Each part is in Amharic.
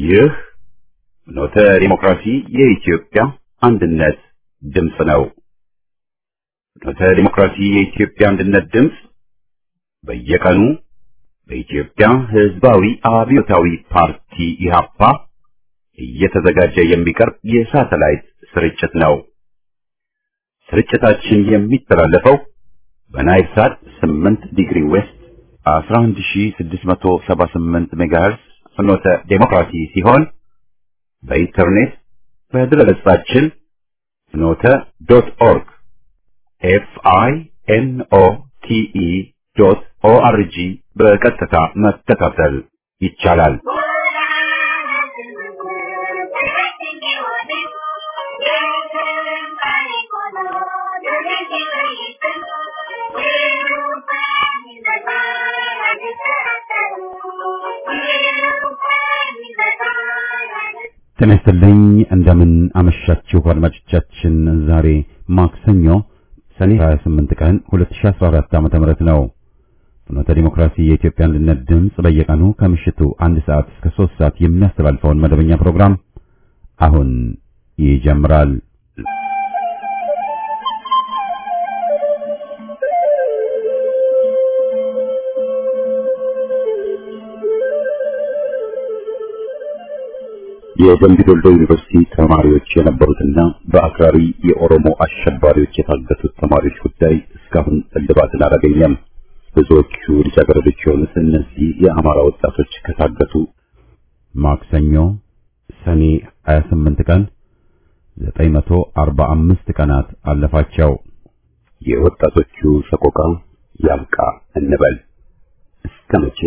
ይህ ኖተ ዲሞክራሲ የኢትዮጵያ አንድነት ድምፅ ነው። ኖተ ዲሞክራሲ የኢትዮጵያ አንድነት ድምፅ በየቀኑ በኢትዮጵያ ሕዝባዊ አብዮታዊ ፓርቲ ኢህአፓ እየተዘጋጀ የሚቀርብ የሳተላይት ስርጭት ነው። ስርጭታችን የሚተላለፈው በናይል ሳት 8 ዲግሪ ዌስት 11678 ሜጋሄርስ ፍኖተ ዴሞክራሲ ሲሆን በኢንተርኔት በድረገጻችን ፍኖተ ዶት ኦርግ ኤፍ አይ ኤን ኦ ቲ ኢ ዶት ኦ አር ጂ በቀጥታ መከታተል ይቻላል። ጤና ይስጥልኝ። እንደምን አመሻችሁ አድማጮቻችን። ዛሬ ማክሰኞ ሰኔ 28 ቀን 2014 ዓ.ም ነው። ፍኖተ ዲሞክራሲ የኢትዮጵያ አንድነት ድምፅ በየቀኑ ከምሽቱ አንድ ሰዓት እስከ 3 ሰዓት የሚያስተላልፈውን መደበኛ ፕሮግራም አሁን ይጀምራል። የደምቢ ዶልዶ ዩኒቨርሲቲ ተማሪዎች የነበሩትና በአክራሪ የኦሮሞ አሸባሪዎች የታገቱት ተማሪዎች ጉዳይ እስካሁን እልባትን አላገኘም። ብዙዎቹ ልጃገረዶች የሆኑት እነዚህ የአማራ ወጣቶች ከታገቱ ማክሰኞ ሰኔ 28 ቀን 945 ቀናት አለፋቸው። የወጣቶቹ ሰቆቃ ያብቃ እንበል እስከ መቼ?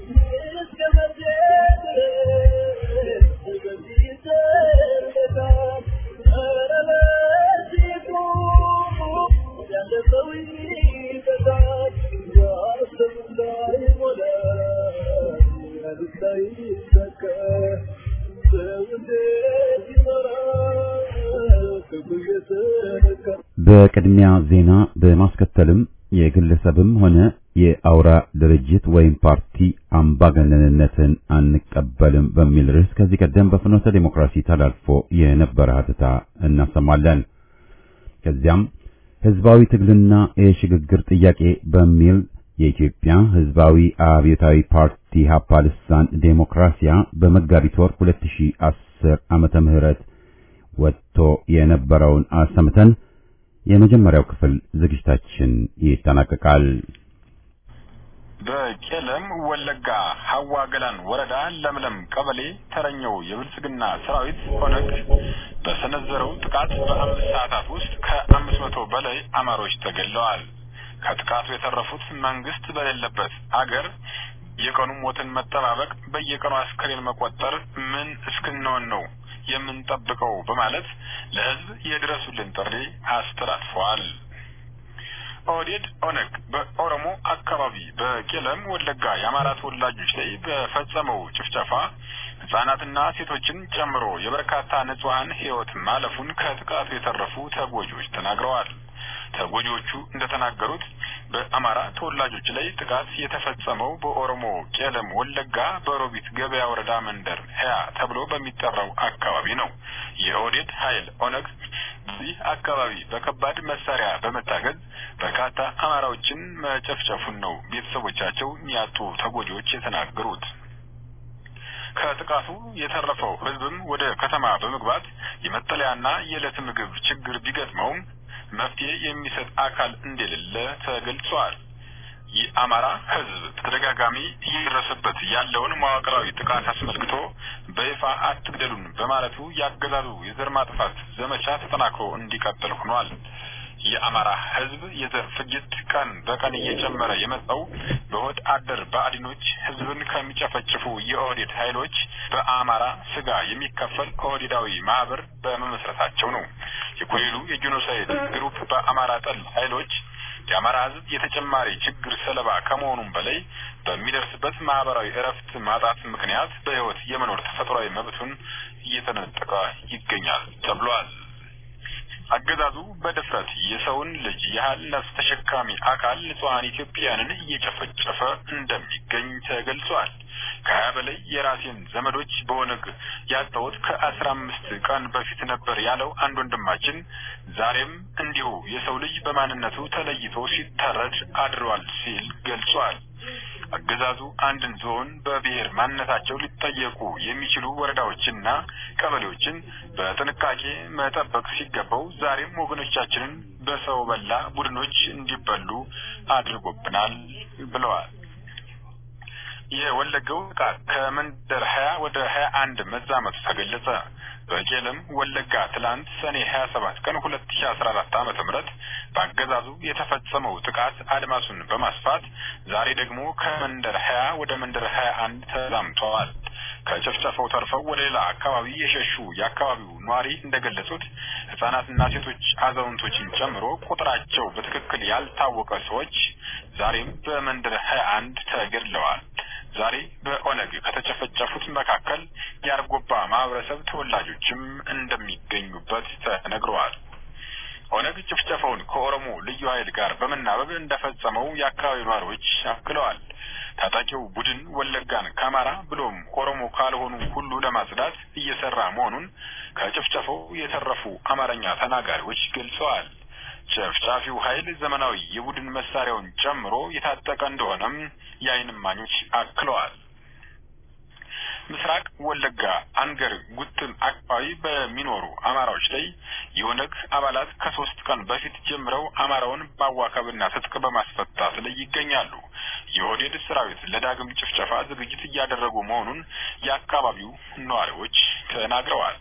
በቅድሚያ ዜና በማስከተልም የግለሰብም ሆነ የአውራ ድርጅት ወይም ፓርቲ አምባገነንነትን አንቀበልም በሚል ርዕስ ከዚህ ቀደም በፍኖተ ዴሞክራሲ ተላልፎ የነበረ ሀተታ እናሰማለን። ከዚያም ህዝባዊ ትግልና የሽግግር ጥያቄ በሚል የኢትዮጵያ ህዝባዊ አብዮታዊ ፓርቲ ሀፓ ልሳን ዴሞክራሲያ በመጋቢት ወር 2010 ዓመተ ምህረት ወጥቶ የነበረውን አሰምተን የመጀመሪያው ክፍል ዝግጅታችን ይጠናቀቃል። በቄለም ወለጋ ሀዋ ገላን ወረዳ ለምለም ቀበሌ ተረኛው የብልጽግና ሰራዊት ኦነግ በሰነዘረው ጥቃት በአምስት ሰዓታት ውስጥ ከአምስት መቶ በላይ አማሮች ተገድለዋል። ከጥቃቱ የተረፉት መንግስት በሌለበት አገር የቀኑ ሞትን መጠባበቅ፣ በየቀኑ አስከሬን መቆጠር ምን እስክንሆን ነው የምንጠብቀው? በማለት ለህዝብ የድረሱልን ጥሪ አስተላልፈዋል። ኦህዴድ ኦነግ በኦሮሞ አካባቢ በቄለም ወለጋ የአማራ ተወላጆች ላይ በፈጸመው ጭፍጨፋ ህጻናትና ሴቶችን ጨምሮ የበርካታ ንጹሐን ህይወት ማለፉን ከጥቃቱ የተረፉ ተጎጂዎች ተናግረዋል። ተጎጂዎቹ እንደተናገሩት በአማራ ተወላጆች ላይ ጥቃት የተፈጸመው በኦሮሞ ቄለም ወለጋ በሮቢት ገበያ ወረዳ መንደር ሀያ ተብሎ በሚጠራው አካባቢ ነው። የኦህዴድ ኃይል ኦነግ በዚህ አካባቢ በከባድ መሳሪያ በመታገዝ በርካታ አማራዎችን መጨፍጨፉን ነው ቤተሰቦቻቸው ያጡ ተጎጂዎች የተናገሩት። ከጥቃቱ የተረፈው ህዝብም ወደ ከተማ በመግባት የመጠለያና የዕለት ምግብ ችግር ቢገጥመውም መፍትሄ የሚሰጥ አካል እንደሌለ ተገልጿል። የአማራ ህዝብ በተደጋጋሚ እየደረሰበት ያለውን መዋቅራዊ ጥቃት አስመልክቶ በይፋ አትግደሉን በማለቱ ያገዛዙ የዘር ማጥፋት ዘመቻ ተጠናክሮ እንዲቀጥል ሆኗል። የአማራ ህዝብ የዘር ፍጅት ቀን በቀን እየጨመረ የመጣው በሆድ አደር ብአዴኖች ህዝብን ከሚጨፈጭፉ የኦህዴድ ኃይሎች በአማራ ስጋ የሚከፈል ኦህዴዳዊ ማህበር በመመስረታቸው ነው። የኮሌሉ የጄኖሳይድ ግሩፕ በአማራ ጠል ኃይሎች የአማራ ህዝብ የተጨማሪ ችግር ሰለባ ከመሆኑም በላይ በሚደርስበት ማህበራዊ እረፍት ማጣት ምክንያት በህይወት የመኖር ተፈጥሯዊ መብቱን እየተነጠቀ ይገኛል ተብሏል። አገዛዙ በድፍረት የሰውን ልጅ ያህል ነፍስ ተሸካሚ አካል ንጹሐን ኢትዮጵያውያንን እየጨፈጨፈ እንደሚገኝ ተገልጿል። ከሀያ በላይ የራሴን ዘመዶች በኦነግ ያጣሁት ከአስራ አምስት ቀን በፊት ነበር ያለው አንድ ወንድማችን ዛሬም እንዲሁ የሰው ልጅ በማንነቱ ተለይቶ ሲታረድ አድሯል ሲል ገልጿል። አገዛዙ አንድን ዞን በብሔር ማንነታቸው ሊጠየቁ የሚችሉ ወረዳዎችና ቀበሌዎችን በጥንቃቄ መጠበቅ ሲገባው ዛሬም ወገኖቻችንን በሰው በላ ቡድኖች እንዲበሉ አድርጎብናል ብለዋል። የወለጋው ጥቃት ከመንደር ሀያ ወደ ሀያ አንድ መዛመቱ ተገለጸ። በቄለም ወለጋ ትላንት ሰኔ ሀያ ሰባት ቀን ሁለት ሺ አስራ አራት ዓመተ ምህረት በአገዛዙ የተፈጸመው ጥቃት አድማሱን በማስፋት ዛሬ ደግሞ ከመንደር ሀያ ወደ መንደር ሀያ አንድ ተዛምተዋል። ከጭፍጨፋው ተርፈው ወደ ሌላ አካባቢ የሸሹ የአካባቢው ነዋሪ እንደገለጹት ህጻናትና ሴቶች አዛውንቶችን ጨምሮ ቁጥራቸው በትክክል ያልታወቀ ሰዎች ዛሬም በመንደር ሀያ አንድ ተገድለዋል። ዛሬ በኦነግ ከተጨፈጨፉት መካከል የአርጎባ ማህበረሰብ ተወላጆችም እንደሚገኙበት ተነግረዋል። ኦነግ ጭፍጨፋውን ከኦሮሞ ልዩ ኃይል ጋር በመናበብ እንደፈጸመው የአካባቢው ነዋሪዎች አክለዋል። ታጣቂው ቡድን ወለጋን ከአማራ ብሎም ኦሮሞ ካልሆኑ ሁሉ ለማጽዳት እየሰራ መሆኑን ከጭፍጨፋው የተረፉ አማርኛ ተናጋሪዎች ገልጸዋል። ጨፍጫፊው ኃይል ዘመናዊ የቡድን መሳሪያውን ጨምሮ የታጠቀ እንደሆነም የዓይን እማኞች አክለዋል። ምስራቅ ወለጋ አንገር ጉትን አካባቢ በሚኖሩ አማራዎች ላይ የኦነግ አባላት ከሶስት ቀን በፊት ጀምረው አማራውን በአዋከብና ትጥቅ በማስፈታት ላይ ይገኛሉ። የኦህዴድ ሰራዊት ለዳግም ጭፍጨፋ ዝግጅት እያደረጉ መሆኑን የአካባቢው ነዋሪዎች ተናግረዋል።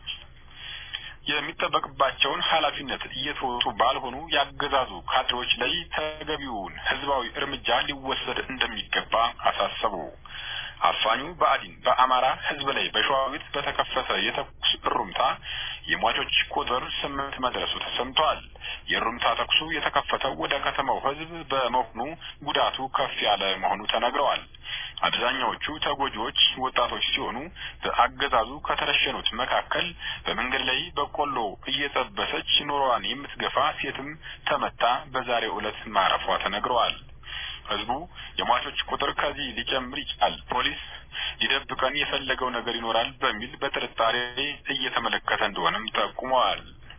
የሚጠበቅባቸውን ኃላፊነት እየተወጡ ባልሆኑ ያገዛዙ ካድሬዎች ላይ ተገቢውን ሕዝባዊ እርምጃ ሊወሰድ እንደሚገባ አሳሰቡ። አፋኙ ብአዴን በአማራ ሕዝብ ላይ በሸዋዊት በተከፈተ የተኩስ እሩምታ የሟቾች ቁጥር ስምንት መድረሱ ተሰምቷል። የእሩምታ ተኩሱ የተከፈተው ወደ ከተማው ሕዝብ በመሆኑ ጉዳቱ ከፍ ያለ መሆኑ ተነግረዋል። አብዛኛዎቹ ተጎጂዎች ወጣቶች ሲሆኑ በአገዛዙ ከተረሸኑት መካከል በመንገድ ላይ በቆሎ እየጠበሰች ኑሮዋን የምትገፋ ሴትም ተመታ በዛሬው ዕለት ማረፏ ተነግረዋል። ህዝቡ የሟቾች ቁጥር ከዚህ ሊጨምር ይችላል፣ ፖሊስ ሊደብቀን የፈለገው ነገር ይኖራል በሚል በጥርጣሬ እየተመለከተ እንደሆነም ጠቁመዋል።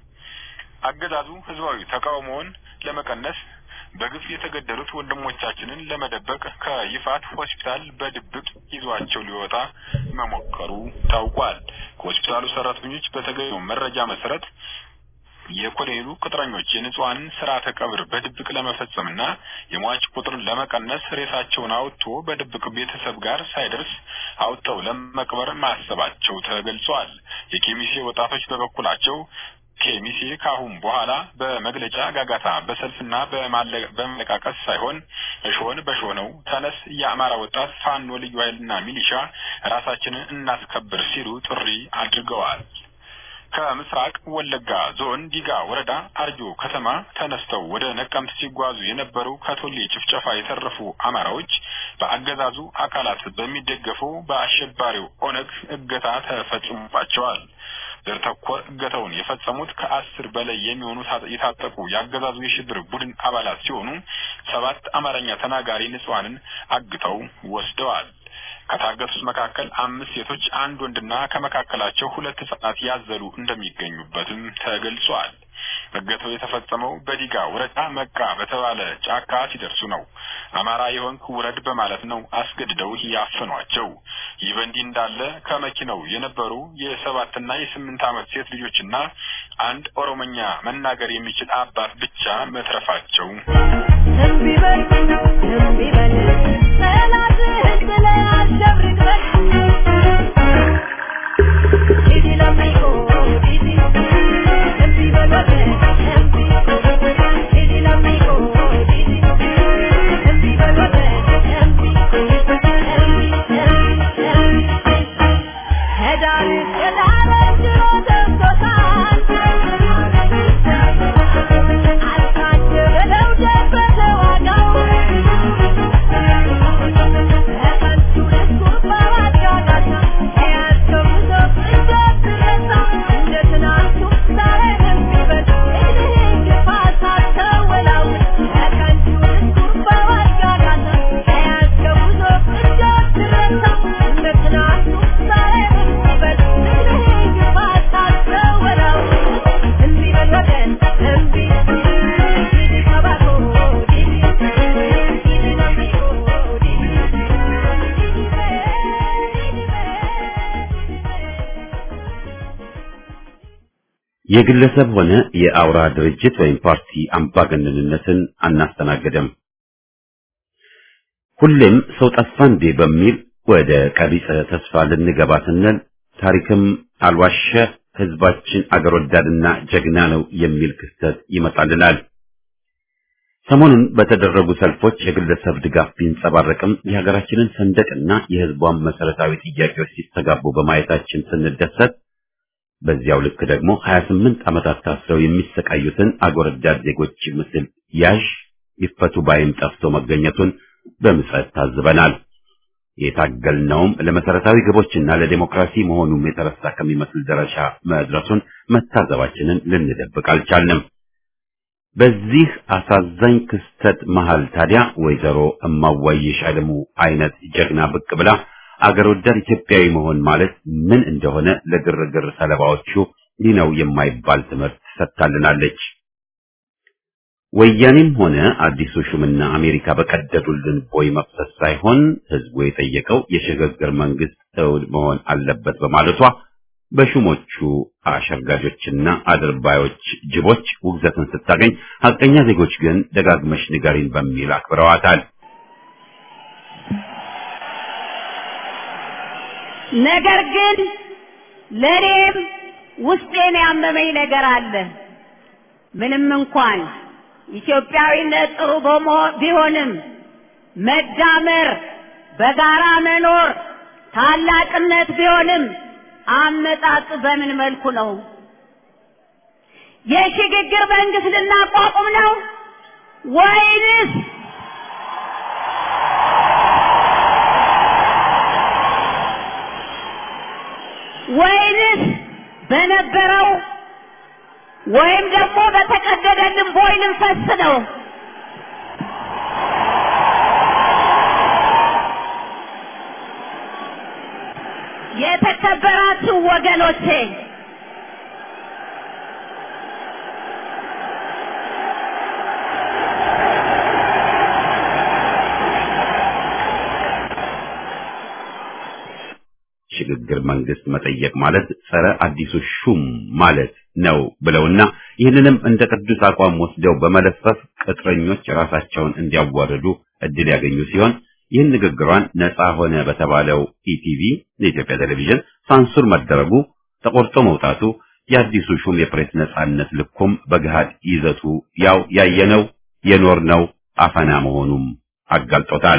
አገዛዙ ህዝባዊ ተቃውሞውን ለመቀነስ በግፍ የተገደሉት ወንድሞቻችንን ለመደበቅ ከይፋት ሆስፒታል በድብቅ ይዟቸው ሊወጣ መሞከሩ ታውቋል። ከሆስፒታሉ ሰራተኞች በተገኘው መረጃ መሰረት የኮሎኔሉ ቅጥረኞች የንጹሐንን ስርዓተ ቀብር በድብቅ ለመፈጸምና የሟች ቁጥርን ለመቀነስ ሬሳቸውን አውጥቶ በድብቅ ቤተሰብ ጋር ሳይደርስ አውጥተው ለመቅበር ማሰባቸው ተገልጿል። የኬሚሴ ወጣቶች በበኩላቸው ኬሚሴ ካሁን በኋላ በመግለጫ ጋጋታ በሰልፍና በመለቃቀስ ሳይሆን እሾህን በሾህ ነው፣ ተነስ የአማራ ወጣት ፋኖ ልዩ ኃይልና ሚሊሻ ራሳችንን እናስከብር ሲሉ ጥሪ አድርገዋል። ከምስራቅ ወለጋ ዞን ዲጋ ወረዳ አርጆ ከተማ ተነስተው ወደ ነቀምት ሲጓዙ የነበሩ ከቶሌ ጭፍጨፋ የተረፉ አማራዎች በአገዛዙ አካላት በሚደገፉ በአሸባሪው ኦነግ እገታ ተፈጽሞባቸዋል። ዘር ተኮር እገታውን የፈጸሙት ከአስር በላይ የሚሆኑ የታጠቁ የአገዛዙ የሽብር ቡድን አባላት ሲሆኑ ሰባት አማርኛ ተናጋሪ ንጹሐንን አግተው ወስደዋል። ከታገቱት መካከል አምስት ሴቶች፣ አንድ ወንድና ከመካከላቸው ሁለት ህጻናት ያዘሉ እንደሚገኙበትም ተገልጿል። እገታው የተፈጸመው በዲጋ ወረዳ መቃ በተባለ ጫካ ሲደርሱ ነው። አማራ የሆንክ ውረድ በማለት ነው አስገድደው ያፈኗቸው። ይህ በእንዲህ እንዳለ ከመኪናው የነበሩ የሰባትና የስምንት ዓመት ሴት ልጆችና አንድ ኦሮሞኛ መናገር የሚችል አባት ብቻ መትረፋቸው Thank you. የግለሰብ ሆነ የአውራ ድርጅት ወይም ፓርቲ አምባገነንነትን አናስተናግድም። ሁሌም ሰው ጠፋ እንዴ በሚል ወደ ቀቢጸ ተስፋ ልንገባ ስንል ታሪክም አልዋሸ ህዝባችን አገር ወዳድና ጀግና ነው የሚል ክስተት ይመጣልናል። ሰሞኑን በተደረጉ ሰልፎች የግለሰብ ድጋፍ ቢንጸባረቅም የሀገራችንን ሰንደቅና የህዝቧን መሰረታዊ ጥያቄዎች ሲስተጋቡ በማየታችን ስንደሰት፣ በዚያው ልክ ደግሞ 28 ዓመታት ታስረው የሚሰቃዩትን አገር ወዳድ ዜጎች ምስል ያዥ ይፈቱ ባይም ጠፍቶ መገኘቱን በምጸት ታዝበናል። የታገልነውም ለመሰረታዊ ግቦችና ለዲሞክራሲ መሆኑም የተረሳ ከሚመስል ደረጃ መድረሱን መታዘባችንን ልንደብቅ አልቻልንም። በዚህ አሳዛኝ ክስተት መሃል ታዲያ ወይዘሮ እማዋይሽ አለሙ አይነት ጀግና ብቅ ብላ አገር ወዳድ ኢትዮጵያዊ መሆን ማለት ምን እንደሆነ ለግርግር ሰለባዎቹ ይህ ነው የማይባል ትምህርት ሰጥታልናለች። ወያኔም ሆነ አዲሱ ሹምና አሜሪካ በቀደዱልን ቦይ መፍሰስ ሳይሆን ህዝቡ የጠየቀው የሽግግር መንግስት እውን መሆን አለበት በማለቷ በሹሞቹ አሸርጋጆችና አድርባዮች ጅቦች ውግዘትን ስታገኝ፣ ሀቀኛ ዜጎች ግን ደጋግመሽ ንገሪን በሚል አክብረዋታል። ነገር ግን ለእኔም ውስጤን ያመመኝ ነገር አለ። ምንም እንኳን ኢትዮጵያዊነት ጥሩ ቢሆንም መዳመር፣ በጋራ መኖር ታላቅነት ቢሆንም አመጣጥ በምን መልኩ ነው? የሽግግር መንግስት ልናቋቁም ነው ወይንስ ወይንስ በነበረው ወይም ደግሞ በተቀደደልን ቦይ ልንፈስ ነው? የተከበራችሁ ወገኖቼ ሽግግር መንግስት መጠየቅ ማለት ጸረ አዲሱ ሹም ማለት ነው ብለውና ይህንንም እንደ ቅዱስ አቋም ወስደው በመለፈፍ ቅጥረኞች ራሳቸውን እንዲያዋርዱ እድል ያገኙ ሲሆን ይህን ንግግሯን ነፃ ሆነ በተባለው ኢቲቪ የኢትዮጵያ ቴሌቪዥን ሳንሱር መደረጉ ተቆርጦ መውጣቱ የአዲሱ ሹም የፕሬስ ነፃነት ልኩም በገሃድ ይዘቱ ያው ያየነው የኖርነው አፈና መሆኑም አጋልጦታል።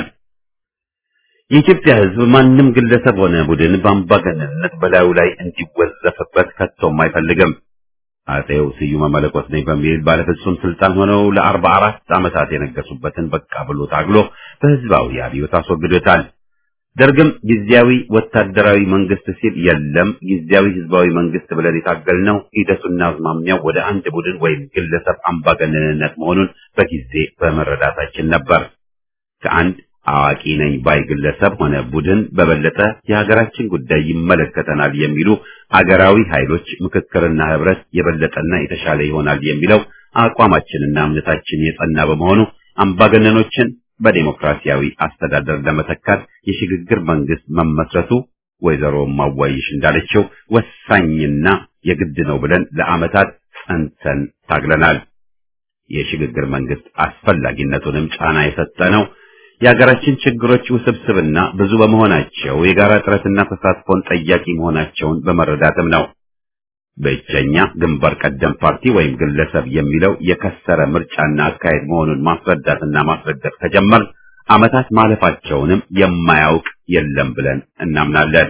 የኢትዮጵያ ሕዝብ ማንም ግለሰብ ሆነ ቡድን በአምባገነንነት በላዩ ላይ እንዲወዘፍበት ከቶም አይፈልግም። አጼው ስዩመ መለኮት ነኝ በሚል ባለፍጹም ስልጣን ሆነው ለአርባ አራት ዓመታት የነገሱበትን በቃ ብሎ ታግሎ በህዝባዊ አብዮት አስወግዶታል። ደርግም ጊዜያዊ ወታደራዊ መንግስት ሲል የለም ጊዜያዊ ህዝባዊ መንግስት ብለን የታገልነው ሂደቱና አዝማሚያው ወደ አንድ ቡድን ወይም ግለሰብ አምባገነንነት መሆኑን በጊዜ በመረዳታችን ነበር። ከአንድ አዋቂ ነኝ ባይ ግለሰብ ሆነ ቡድን በበለጠ የሀገራችን ጉዳይ ይመለከተናል የሚሉ አገራዊ ኃይሎች ምክክርና ህብረት የበለጠና የተሻለ ይሆናል የሚለው አቋማችንና እምነታችን የጸና በመሆኑ አምባገነኖችን በዴሞክራሲያዊ አስተዳደር ለመተካት የሽግግር መንግስት መመስረቱ ወይዘሮ ማዋይሽ እንዳለችው ወሳኝና የግድ ነው ብለን ለዓመታት ጸንተን ታግለናል። የሽግግር መንግስት አስፈላጊነቱንም ጫና የሰጠ ነው። የሀገራችን ችግሮች ውስብስብና ብዙ በመሆናቸው የጋራ ጥረትና ተሳትፎን ጠያቂ መሆናቸውን በመረዳትም ነው። ብቸኛ ግንባር ቀደም ፓርቲ ወይም ግለሰብ የሚለው የከሰረ ምርጫና አካሄድ መሆኑን ማስረዳትና ማስረገጥ ከጀመር ዓመታት ማለፋቸውንም የማያውቅ የለም ብለን እናምናለን።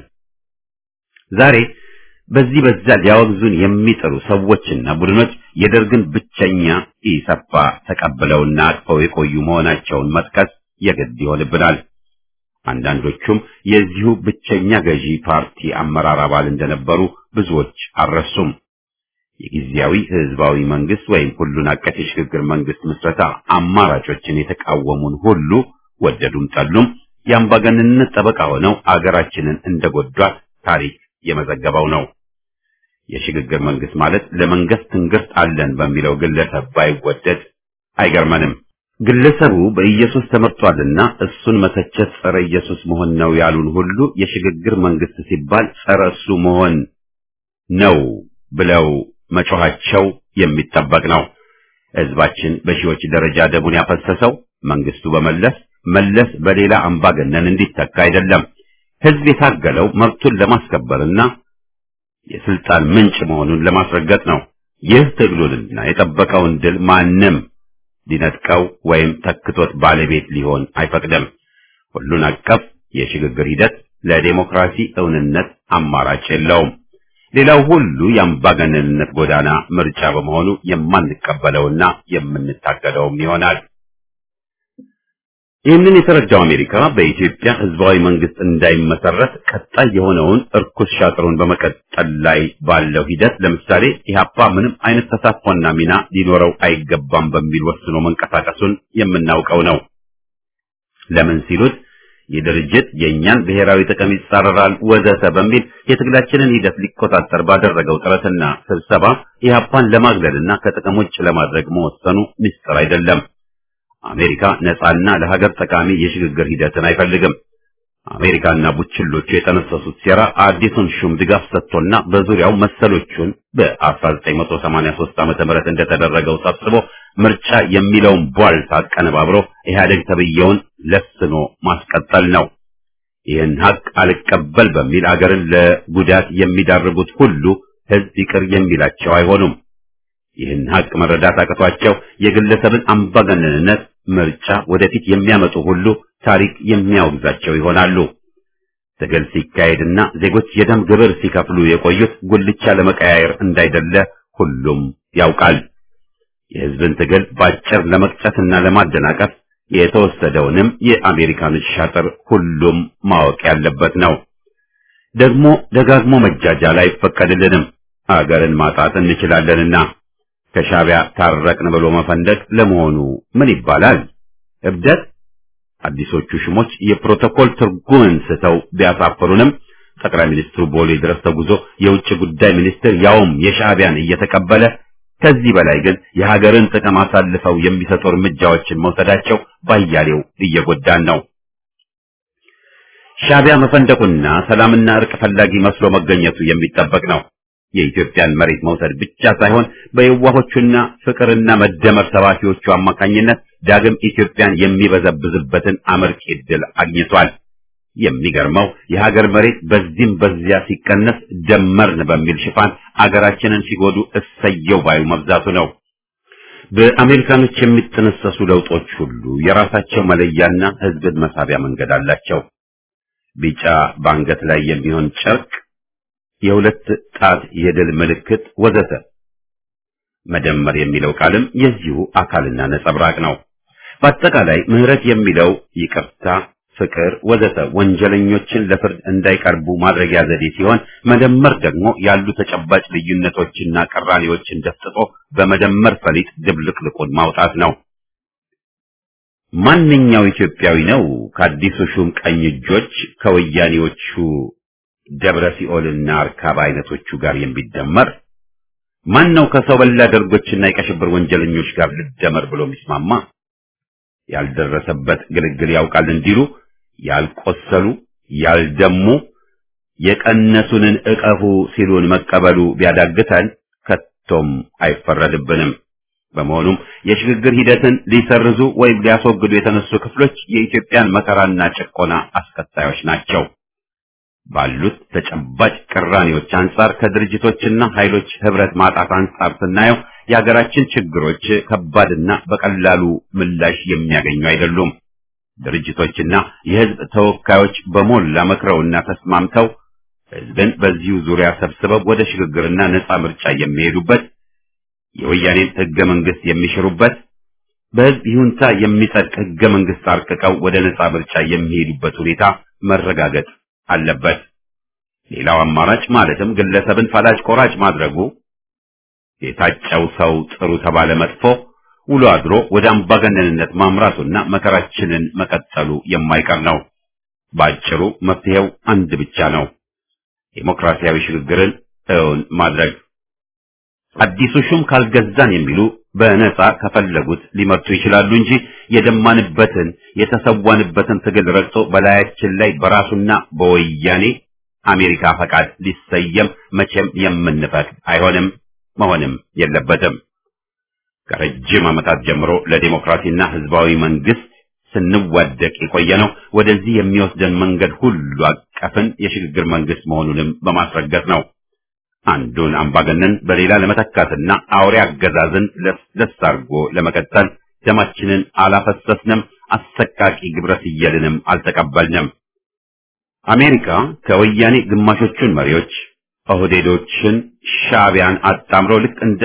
ዛሬ በዚህ በዛ ሊያወግዙን የሚጥሩ ሰዎችና ቡድኖች የደርግን ብቸኛ ኢሰፓ ተቀብለውና አቅፈው የቆዩ መሆናቸውን መጥቀስ የግድ ይሆንብናል። አንዳንዶቹም የዚሁ ብቸኛ ገዢ ፓርቲ አመራር አባል እንደነበሩ ብዙዎች አልረሱም። የጊዜያዊ ህዝባዊ መንግስት ወይም ሁሉን አቀፍ የሽግግር መንግስት ምስረታ አማራጮችን የተቃወሙን ሁሉ ወደዱም ጠሉም የአምባገነንነት ጠበቃ ሆነው አገራችንን እንደጎዷት ታሪክ የመዘገበው ነው። የሽግግር መንግስት ማለት ለመንግስት ትንግርት አለን በሚለው ግለሰብ ባይወደድ አይገርመንም። ግለሰቡ በኢየሱስ ተመርጧልና እሱን መተቸት ጸረ ኢየሱስ መሆን ነው ያሉን ሁሉ የሽግግር መንግስት ሲባል ጸረ እሱ መሆን ነው ብለው መጮኻቸው የሚጠበቅ ነው። ህዝባችን በሺዎች ደረጃ ደሙን ያፈሰሰው መንግስቱ በመለስ መለስ በሌላ አምባገነን እንዲተካ አይደለም። ህዝብ የታገለው መብቱን ለማስከበርና የስልጣን ምንጭ መሆኑን ለማስረገጥ ነው። ይህ ትግሉንና የጠበቀውን ድል ማንም ሊነጥቀው ወይም ተክቶት ባለቤት ሊሆን አይፈቅድም። ሁሉን አቀፍ የሽግግር ሂደት ለዴሞክራሲ እውንነት አማራጭ የለውም። ሌላው ሁሉ የአምባገነንነት ጎዳና ምርጫ በመሆኑ የማንቀበለውና የምንታገለውም ይሆናል። ይህንን የተረዳው አሜሪካ በኢትዮጵያ ህዝባዊ መንግስት እንዳይመሰረት ቀጣይ የሆነውን እርኩስ ሻጥሩን በመቀጠል ላይ ባለው ሂደት ለምሳሌ ኢህአፓ ምንም አይነት ተሳትፎና ሚና ሊኖረው አይገባም በሚል ወስኖ መንቀሳቀሱን የምናውቀው ነው። ለምን ሲሉት ይህ ድርጅት የእኛን ብሔራዊ ጥቅም ይጻረራል ወዘተ በሚል የትግላችንን ሂደት ሊቆጣጠር ባደረገው ጥረትና ስብሰባ ኢህአፓን ለማግለልና ከጥቅም ውጭ ለማድረግ መወሰኑ ምስጢር አይደለም። አሜሪካ ነፃና ለሀገር ጠቃሚ የሽግግር ሂደትን አይፈልግም። አሜሪካና ቡችሎቹ የጠነሰሱት ሴራ አዲሱን ሹም ድጋፍ ሰጥቶና በዙሪያው መሰሎቹን በ1983 ዓመተ ምህረት እንደተደረገው ሰብስቦ ምርጫ የሚለውን ቧልት አቀነባብሮ ኢህአዴግ ተብየውን ለስኖ ማስቀጠል ነው። ይህን ሀቅ አልቀበል በሚል አገርን ለጉዳት የሚዳርጉት ሁሉ ህዝብ ይቅር የሚላቸው አይሆኑም። ይህን ሀቅ መረዳት አቅቷቸው የግለሰብን አምባገነንነት ምርጫ ወደፊት የሚያመጡ ሁሉ ታሪክ የሚያወግዛቸው ይሆናሉ። ትግል ሲካሄድና ዜጎች የደም ግብር ሲከፍሉ የቆዩት ጉልቻ ለመቀያየር እንዳይደለ ሁሉም ያውቃል። የህዝብን ትግል ባጭር ለመቅጨትና ለማደናቀፍ የተወሰደውንም የአሜሪካን ሻጥር ሁሉም ማወቅ ያለበት ነው። ደግሞ ደጋግሞ መጃጃል አይፈቀድልንም። አገርን ማጣት እንችላለንና ከሻቢያ ታረቅን ብሎ መፈንደቅ ለመሆኑ ምን ይባላል? እብደት? አዲሶቹ ሹሞች የፕሮቶኮል ትርጉምን ስተው ቢያሳፍሩንም ጠቅላይ ሚኒስትሩ ቦሌ ድረስ ተጉዞ የውጭ ጉዳይ ሚኒስትር ያውም የሻቢያን እየተቀበለ ከዚህ በላይ ግን የሀገርን ጥቅም አሳልፈው የሚሰጡ እርምጃዎችን መውሰዳቸው ባያሌው እየጎዳን ነው። ሻቢያ መፈንደቁና ሰላምና እርቅ ፈላጊ መስሎ መገኘቱ የሚጠበቅ ነው። የኢትዮጵያን መሬት መውሰድ ብቻ ሳይሆን በየዋሆቹና ፍቅርና መደመር ሰባኪዎቹ አማካኝነት ዳግም ኢትዮጵያን የሚበዘብዝበትን አመርቂ ዕድል አግኝቷል። የሚገርመው የሀገር መሬት በዚህም በዚያ ሲቀነስ ደመርን በሚል ሽፋን አገራችንን ሲጎዱ እሰየው ባዩ መብዛቱ ነው። በአሜሪካኖች የሚጠነሰሱ ለውጦች ሁሉ የራሳቸው መለያና ሕዝብን መሳቢያ መንገድ አላቸው። ቢጫ በአንገት ላይ የሚሆን ጨርቅ የሁለት ጣት የድል ምልክት ወዘተ። መደመር የሚለው ቃልም የዚሁ አካልና ነጸብራቅ ነው። በአጠቃላይ ምህረት የሚለው ይቅርታ፣ ፍቅር ወዘተ ወንጀለኞችን ለፍርድ እንዳይቀርቡ ማድረጊያ ዘዴ ሲሆን መደመር ደግሞ ያሉ ተጨባጭ ልዩነቶችና ቅራኔዎችን ደፍጥጦ በመደመር ፈሊጥ ድብልቅልቁን ማውጣት ነው። ማንኛው ኢትዮጵያዊ ነው ከአዲሱ ሹም ቀኝ እጆች ከወያኔዎቹ ደብረ ሲኦልና አርካባ አይነቶቹ ጋር የሚደመር? ማን ነው ከሰው በላ ደርጎችና የቀሽብር ወንጀለኞች ጋር ልደመር ብሎ የሚስማማ? ያልደረሰበት ግልግል ያውቃል እንዲሉ ያልቆሰሉ ያልደሙ የቀነሱንን እቀፉ ሲሉን መቀበሉ ቢያዳግተን ከቶም አይፈረድብንም። በመሆኑም የሽግግር ሂደትን ሊሰርዙ ወይም ሊያስወግዱ የተነሱ ክፍሎች የኢትዮጵያን መከራና ጭቆና አስከታዮች ናቸው። ባሉት ተጨባጭ ቅራኔዎች አንጻር ከድርጅቶችና ኃይሎች ህብረት ማጣት አንጻር ስናየው የሀገራችን ችግሮች ከባድና በቀላሉ ምላሽ የሚያገኙ አይደሉም። ድርጅቶችና የህዝብ ተወካዮች በሞላ መክረውና ተስማምተው ህዝብን በዚሁ ዙሪያ ሰብስበው ወደ ሽግግርና ነጻ ምርጫ የሚሄዱበት የወያኔን ህገ መንግስት የሚሽሩበት በህዝብ ይሁንታ የሚጸድቅ ህገ መንግስት አርቅቀው ወደ ነጻ ምርጫ የሚሄዱበት ሁኔታ መረጋገጥ አለበት። ሌላው አማራጭ ማለትም ግለሰብን ፈላጭ ቆራጭ ማድረጉ የታጨው ሰው ጥሩ ተባለ መጥፎ ውሎ አድሮ ወደ አምባገነንነት ማምራቱና መከራችንን መቀጠሉ የማይቀር ነው። ባጭሩ መፍትሄው አንድ ብቻ ነው፣ ዴሞክራሲያዊ ሽግግርን እውን ማድረግ። አዲሱ ሹም ካልገዛን የሚሉ በነጻ ከፈለጉት ሊመርጡ ይችላሉ እንጂ የደማንበትን የተሰዋንበትን ትግል ረግጦ በላያችን ላይ በራሱና በወያኔ አሜሪካ ፈቃድ ሊሰየም መቼም የምንፈቅድ አይሆንም፣ መሆንም የለበትም። ከረጅም ዓመታት ጀምሮ ለዲሞክራሲና ህዝባዊ መንግስት ስንዋደቅ የቆየነው ወደዚህ የሚወስደን መንገድ ሁሉ አቀፍን የሽግግር መንግስት መሆኑንም በማስረገጥ ነው። አንዱን አምባገነን በሌላ ለመተካትና አውሬ አገዛዝን ለስለስ አድርጎ ለመቀጠል ደማችንን አላፈሰስንም፣ አሰቃቂ ግብረ ስየልንም አልተቀበልንም። አሜሪካ ከወያኔ ግማሾቹን መሪዎች ኦህዴዶችን፣ ሻዕቢያን አጣምሮ ልክ እንደ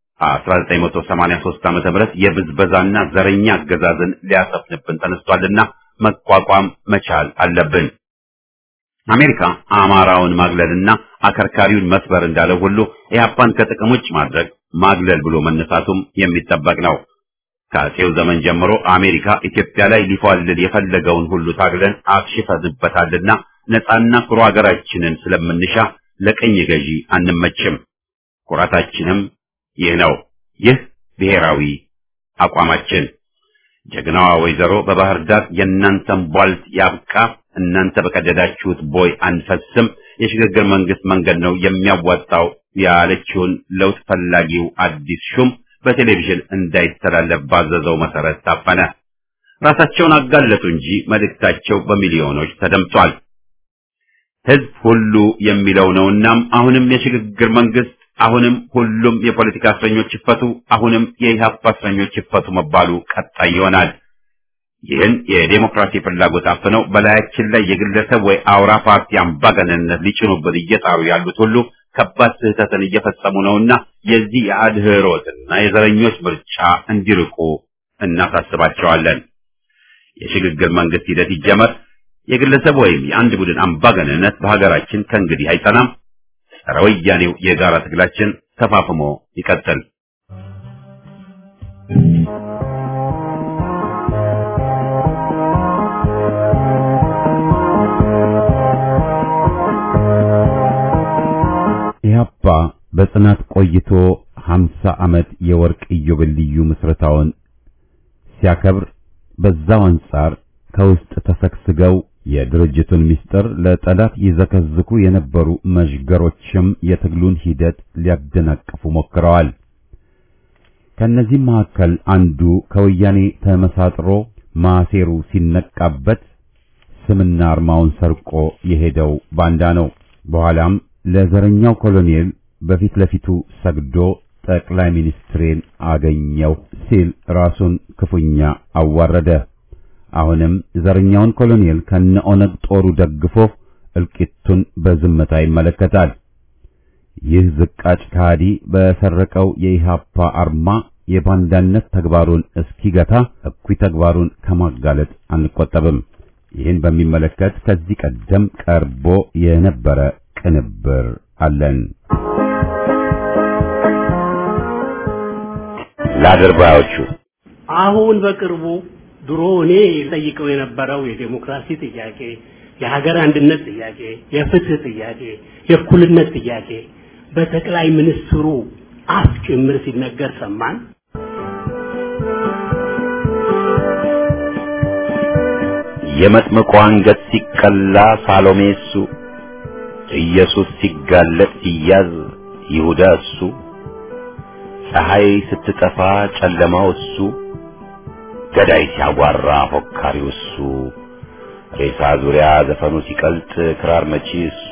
1983 ዓመተ ምህረት የብዝበዛና ዘረኛ አገዛዝን ሊያሰፍንብን ተነስቷልና መቋቋም መቻል አለብን። አሜሪካ አማራውን ማግለልና አከርካሪውን መስበር እንዳለው ሁሉ ኢህአፓን ከጥቅም ውጭ ማድረግ ማግለል ብሎ መነሳቱም የሚጠበቅ ነው። ከአፄው ዘመን ጀምሮ አሜሪካ ኢትዮጵያ ላይ ሊፏልል የፈለገውን ሁሉ ታግለን አክሽፈንበታልና ነፃና ኩሩ ሀገራችንን ስለምንሻ ለቀኝ ገዢ አንመችም። ኩራታችንም ይህ ነው። ይህ ብሔራዊ አቋማችን። ጀግናዋ ወይዘሮ በባህር ዳር የእናንተን ቧልት ያብቃ፣ እናንተ በቀደዳችሁት ቦይ አንፈስም፣ የሽግግር መንግስት መንገድ ነው የሚያዋጣው ያለችውን ለውጥ ፈላጊው አዲስ ሹም በቴሌቪዥን እንዳይተላለፍ ባዘዘው መሰረት ታፈነ። ራሳቸውን አጋለጡ እንጂ መልእክታቸው በሚሊዮኖች ተደምጧል። ህዝብ ሁሉ የሚለው ነውናም አሁንም የሽግግር መንግስት አሁንም ሁሉም የፖለቲካ እስረኞች ይፈቱ፣ አሁንም የኢህአፓ እስረኞች ይፈቱ መባሉ ቀጣይ ይሆናል። ይህን የዴሞክራሲ ፍላጎት አፍነው በላያችን ላይ የግለሰብ ወይ አውራ ፓርቲ አምባገነንነት ሊጭኑብን እየጣሩ ያሉት ሁሉ ከባድ ስህተትን እየፈጸሙ ነውና የዚህ የአድህሮትና የዘረኞች ምርጫ እንዲርቁ እናሳስባቸዋለን። የሽግግር መንግስት ሂደት ይጀመር። የግለሰብ ወይም የአንድ ቡድን አምባገነንነት በሀገራችን ከእንግዲህ አይጸናም። ጸረ ወያኔው የጋራ ትግላችን ተፋፍሞ ይቀጥል። ኢህአፓ በጽናት ቆይቶ 50 ዓመት የወርቅ ኢዮቤልዩ ምስረታውን ሲያከብር በዛው አንጻር ከውስጥ ተሰግስገው የድርጅቱን ምስጢር ለጠላት ይዘከዝኩ የነበሩ መዥገሮችም የትግሉን ሂደት ሊያደናቅፉ ሞክረዋል። ከነዚህም መካከል አንዱ ከወያኔ ተመሳጥሮ ማሴሩ ሲነቃበት ስምና አርማውን ሰርቆ የሄደው ባንዳ ነው። በኋላም ለዘረኛው ኮሎኔል በፊት ለፊቱ ሰግዶ ጠቅላይ ሚኒስትሬን አገኘው ሲል ራሱን ክፉኛ አዋረደ። አሁንም ዘረኛውን ኮሎኔል ከነ ኦነግ ጦሩ ደግፎ እልቂቱን በዝምታ ይመለከታል። ይህ ዝቃጭ ከሃዲ በሰረቀው የኢሃፓ አርማ የባንዳነት ተግባሩን እስኪገታ እኩይ ተግባሩን ከማጋለጥ አንቆጠብም። ይህን በሚመለከት ከዚህ ቀደም ቀርቦ የነበረ ቅንብር አለን። ለአድርባዮቹ አሁን በቅርቡ ድሮ እኔ ጠይቀው የነበረው የዴሞክራሲ ጥያቄ፣ የሀገር አንድነት ጥያቄ፣ የፍትህ ጥያቄ፣ የእኩልነት ጥያቄ በጠቅላይ ሚኒስትሩ አፍ ጭምር ሲነገር ሰማን። የመጥምቁ አንገት ሲቀላ ሳሎሜ እሱ፣ ኢየሱስ ሲጋለጥ ሲያዝ ይሁዳ እሱ፣ ፀሐይ ስትጠፋ ጨለማው እሱ፣ ገዳይ ሲያጓራ ፎካሪው እሱ፣ ሬሳ ዙሪያ ዘፈኑ ሲቀልጥ ክራር መቺ እሱ፣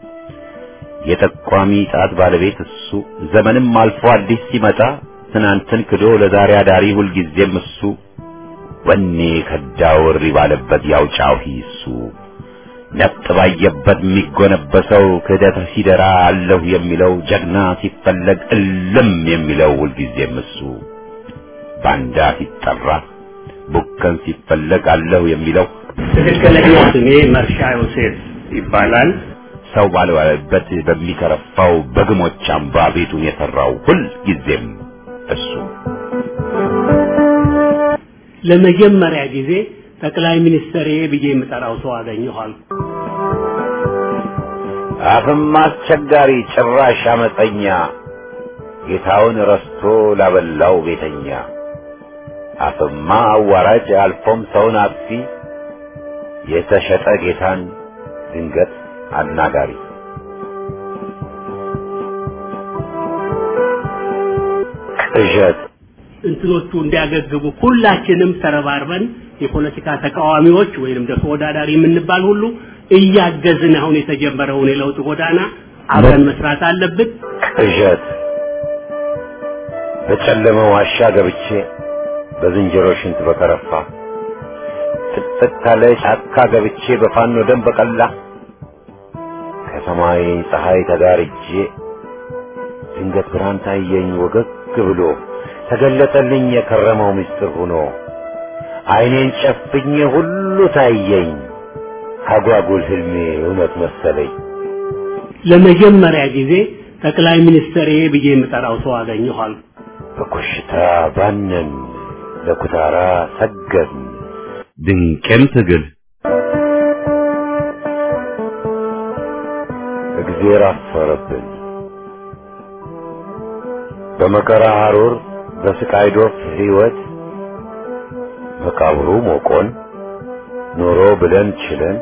የጠቋሚ ጣት ባለቤት እሱ፣ ዘመንም አልፎ አዲስ ሲመጣ ትናንትን ክዶ ለዛሬ አዳሪ ሁልጊዜም እሱ ወኔ ከዳው እሪ ባለበት ያውጫው ሂሱ ነፍጥ ባየበት የሚጎነበሰው ክህደት ሲደራ አለሁ የሚለው ጀግና ሲፈለግ እልም የሚለው ሁልጊዜም እሱ ባንዳ ሲጠራ ቡከን ሲፈለግ አለሁ የሚለው ትክክለኛ ስሜ መርሻ ዮሴፍ ይባላል። ሰው ባልዋለበት በሚከረፋው በግሞች አምባ ቤቱን የሰራው ሁልጊዜም እሱ ለመጀመሪያ ጊዜ ጠቅላይ ሚኒስትር ብዬ የምጠራው ሰው አገኘኋል። አፍም አስቸጋሪ ጭራሽ አመፀኛ ጌታውን ረስቶ ላበላው ቤተኛ አፍማ አዋራጅ አልፎም ሰውን አጥፊ የተሸጠ ጌታን ድንገት አናጋሪ ቅዠት እንትኖቹ እንዲያገግቡ ሁላችንም ተረባርበን የፖለቲካ ተቃዋሚዎች ወይንም ደግሞ ተወዳዳሪ የምንባል ሁሉ እያገዝን አሁን የተጀመረውን የለውጥ ጎዳና አብረን መስራት አለብን። ቅዠት በጨለመ ዋሻ ገብቼ በዝንጀሮ ሽንት በከረፋ ጥቅጥቅ ካለ ጫካ ገብቼ በፋኖ ደም በቀላ ከሰማይ ፀሐይ ተጋርጄ ድንገት ብርሃን ታየኝ ወገግ ብሎ ተገለጠልኝ የከረመው ምስጢር ሆኖ አይኔን ጨፍኜ ሁሉ ታየኝ አጓጉል ህልሜ እውነት መሰለኝ። ለመጀመሪያ ጊዜ ጠቅላይ ሚኒስትር ብዬ የምጠራው ሰው አገኘኋል። በኮሽታ ባነን ለኩታራ ሰገድን ድንቅም ትግል እግዜር አፈረብን በመከራ ሐሩር በስቃይ ዶፍ ሕይወት መቃብሩ ሞቆን ኖሮ ብለን ችለን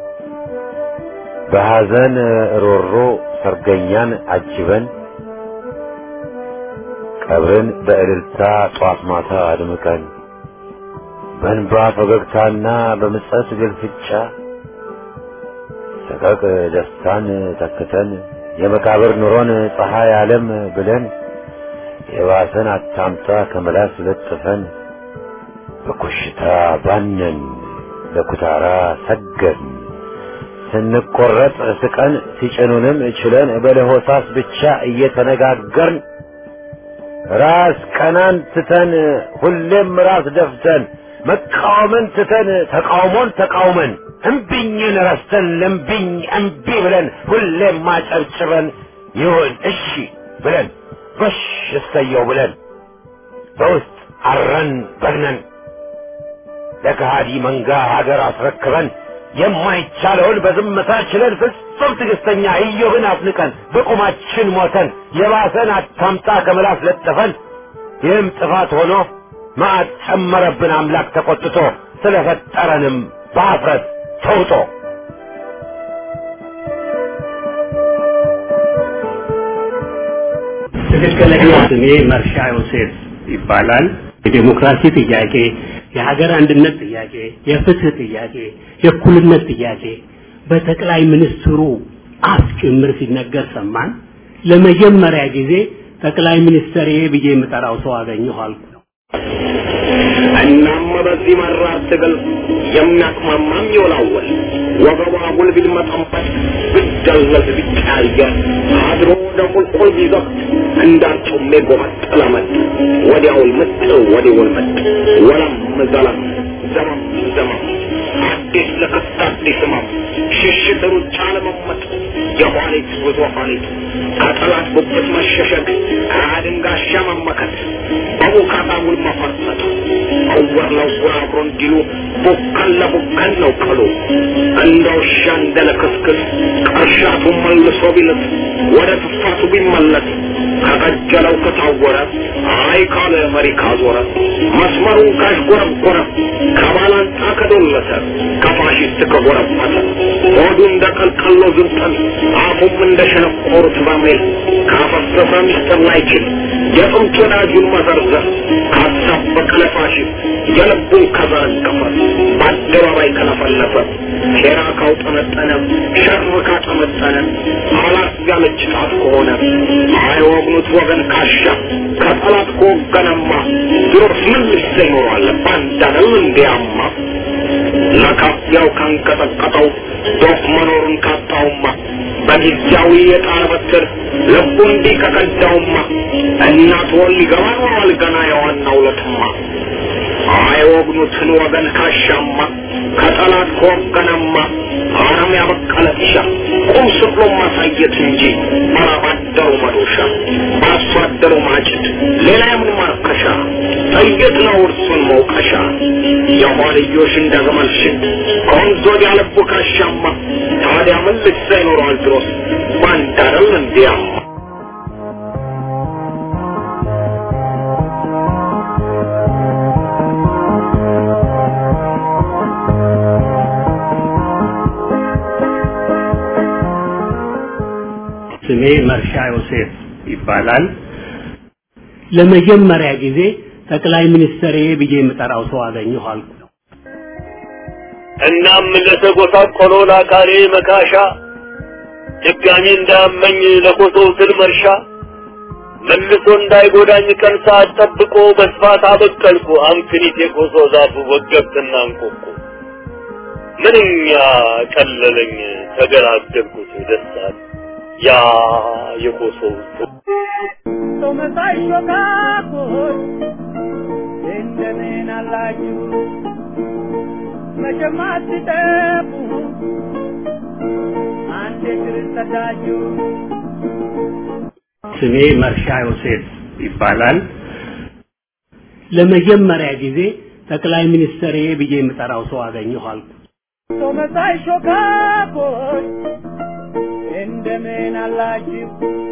በሐዘን ሮሮ ሰርገኛን አጅበን ቀብርን በእልልታ ጧት ማታ አድምቀን በእንባ ፈገግታና በምጸት ግልፍጫ ሰቀቅ ደስታን ተክተን የመቃብር ኑሮን ፀሐይ ዓለም ብለን የባሰን አታምጣ ከመላስ ለጥፈን በኮሽታ ባነን ለኩታራ ሰገድን ስንቆረጥ ስቀን ሲጭኑንም ችለን በለሆሳስ ብቻ እየተነጋገርን ራስ ቀናን ትተን ሁሌም ራስ ደፍተን መቃወምን ትተን ተቃውሞን ተቃውመን እምቢኝን ረስተን ለምቢኝ እምቢ ብለን ሁሌም ማጨብጭበን ይሁን እሺ ብለን ጎሽ እሰየው ብለን በውስጥ አረን በግነን ለከሃዲ መንጋ ሀገር አስረክበን የማይቻለውን በዝምታ ችለን ፍጹም ትዕግስተኛ ኢዮብን አፍንቀን በቁማችን ሞተን የባሰን አታምጣ ከምላስ ለጥፈን ይህም ጥፋት ሆኖ መዓት ጨመረብን አምላክ ተቆጥቶ ስለፈጠረንም በአፍረት ተውጦ ትክክለኛ ስሜ መርሻ ዮሴፍ ይባላል። የዴሞክራሲ ጥያቄ፣ የሀገር አንድነት ጥያቄ፣ የፍትህ ጥያቄ፣ የእኩልነት ጥያቄ በጠቅላይ ሚኒስትሩ አፍ ጭምር ሲነገር ሰማን። ለመጀመሪያ ጊዜ ጠቅላይ ሚኒስትር ብዬ የምጠራው ሰው አገኘሁ አልኩ። እናም በዚህ መራር ትግል የሚያቅማማም ይወላወል ወገቧ አጉል ቢልመጠንበት ብደለዝ ቢቀያየር አድሮ ወደ ቁልቁል ቢዘቅት እንዳርጩሜ ጎመጠለመት ወዲያውል ምጥ ወዲውል ምጥ ወለም ዘለም ዘመም ዘመም አዲስ ለክስት አዲስ ህመም ሽሽት ሩጫ ለመመጥ የኋሊት ጉዞ ኋሊት ከጠላት ጉብት መሸሸግ ከአድንጋሻ መመከት በቡካታ ውል መፈርጠጥ እውር ለውር አብሮ እንዲሉ ቡከን ለቡከን ነው ቀሉ እንደ ውሻ እንደ ለክስክስ ቅርሻቱ መልሶ ቢልስ ወደ ትፋቱ ቢመለስ ከቀጀለው ከታወረ አይ ካለ መሪ ካዞረ መስመሩን ካሽጎረጎረ ከባላንጣ ከዶለተ ከፋሽስት ከጎረበተ ሆዱ እንደ ቀልቀሎ ዝንጠን አፉም እንደ ሸነቆሩት በርሜል ካፈሰሰ ሚስጥር ላይችል የጥንት ወዳጁን መዘርዘር ካሳበቀ ለፋሽስት የልቡን ከዘረገፈ በአደባባይ ከለፈለፈ ሴራ ካውጠነጠነ ሸር ካጠመጠነ አላት ያለች ጣት ከሆነ አይወግኑት ወገን ካሻ ከጠላት ከወገነማ ድሮስ ምን ልሰ ይኖራል ባንዳነው እንዲያማ ለካፊያው ካንቀጠቀጠው ዶፍ መኖሩን ካጣውማ በጊዜያዊ የጣር በትር ልቡ እንዲህ ከቀዳውማ እናት ወል ሊገባ ኖሯል ገና የዋናው ለትማ አይወግኑትን ወገን ካሻማ ከጠላት ከወገነማ አረም ያበቀለ ጢሻ ቁም ስቅሎ ማሳየት እንጂ ባላባደሩ መዶሻ በአርሶ አደሩ ማጭድ ሌላ የምን ማርከሻ ጥይት ነው እርሱን መውቀሻ የኋልዮሽ እንደ ግመል ሽን ከወንዝ ወዲያ ልቡ ካሻማ ታዲያ ምን ልሳ ይኖረዋል ድሮስ ባንዳረል እንዲያማ ስሜ መርሻ ዮሴፍ ይባላል። ለመጀመሪያ ጊዜ ጠቅላይ ሚኒስትር ብዬ የምጠራው ሰው አገኘሁ አልኩ። እናም ለተጎሳቆለው ለአካሌ መካሻ ድጋሚ እንዳመኝ ለኮሶ ስል መርሻ መልሶ እንዳይጎዳኝ ቀን ሰዓት ጠብቆ በስፋት አበቀልኩ አምክኒት የኮሶ ዛፍ ወገብትና እንቆቁ ምንኛ ቀለለኝ ተገላገልኩት ደስታል ያ የኮሶ ሰው መሳይ ሾካኮች እንደምን አላችሁ መቼም አትጠፉ አንድ ክርስተዳችሁ ስሜ መርሻ ዮሴፍ ይባላል። ለመጀመሪያ ጊዜ ጠቅላይ ሚኒስትር ብዬ የምጠራው ሰው አገኘሁ አልኩ። ሰው መሳይ ሾካኮች እንደምን አላችሁ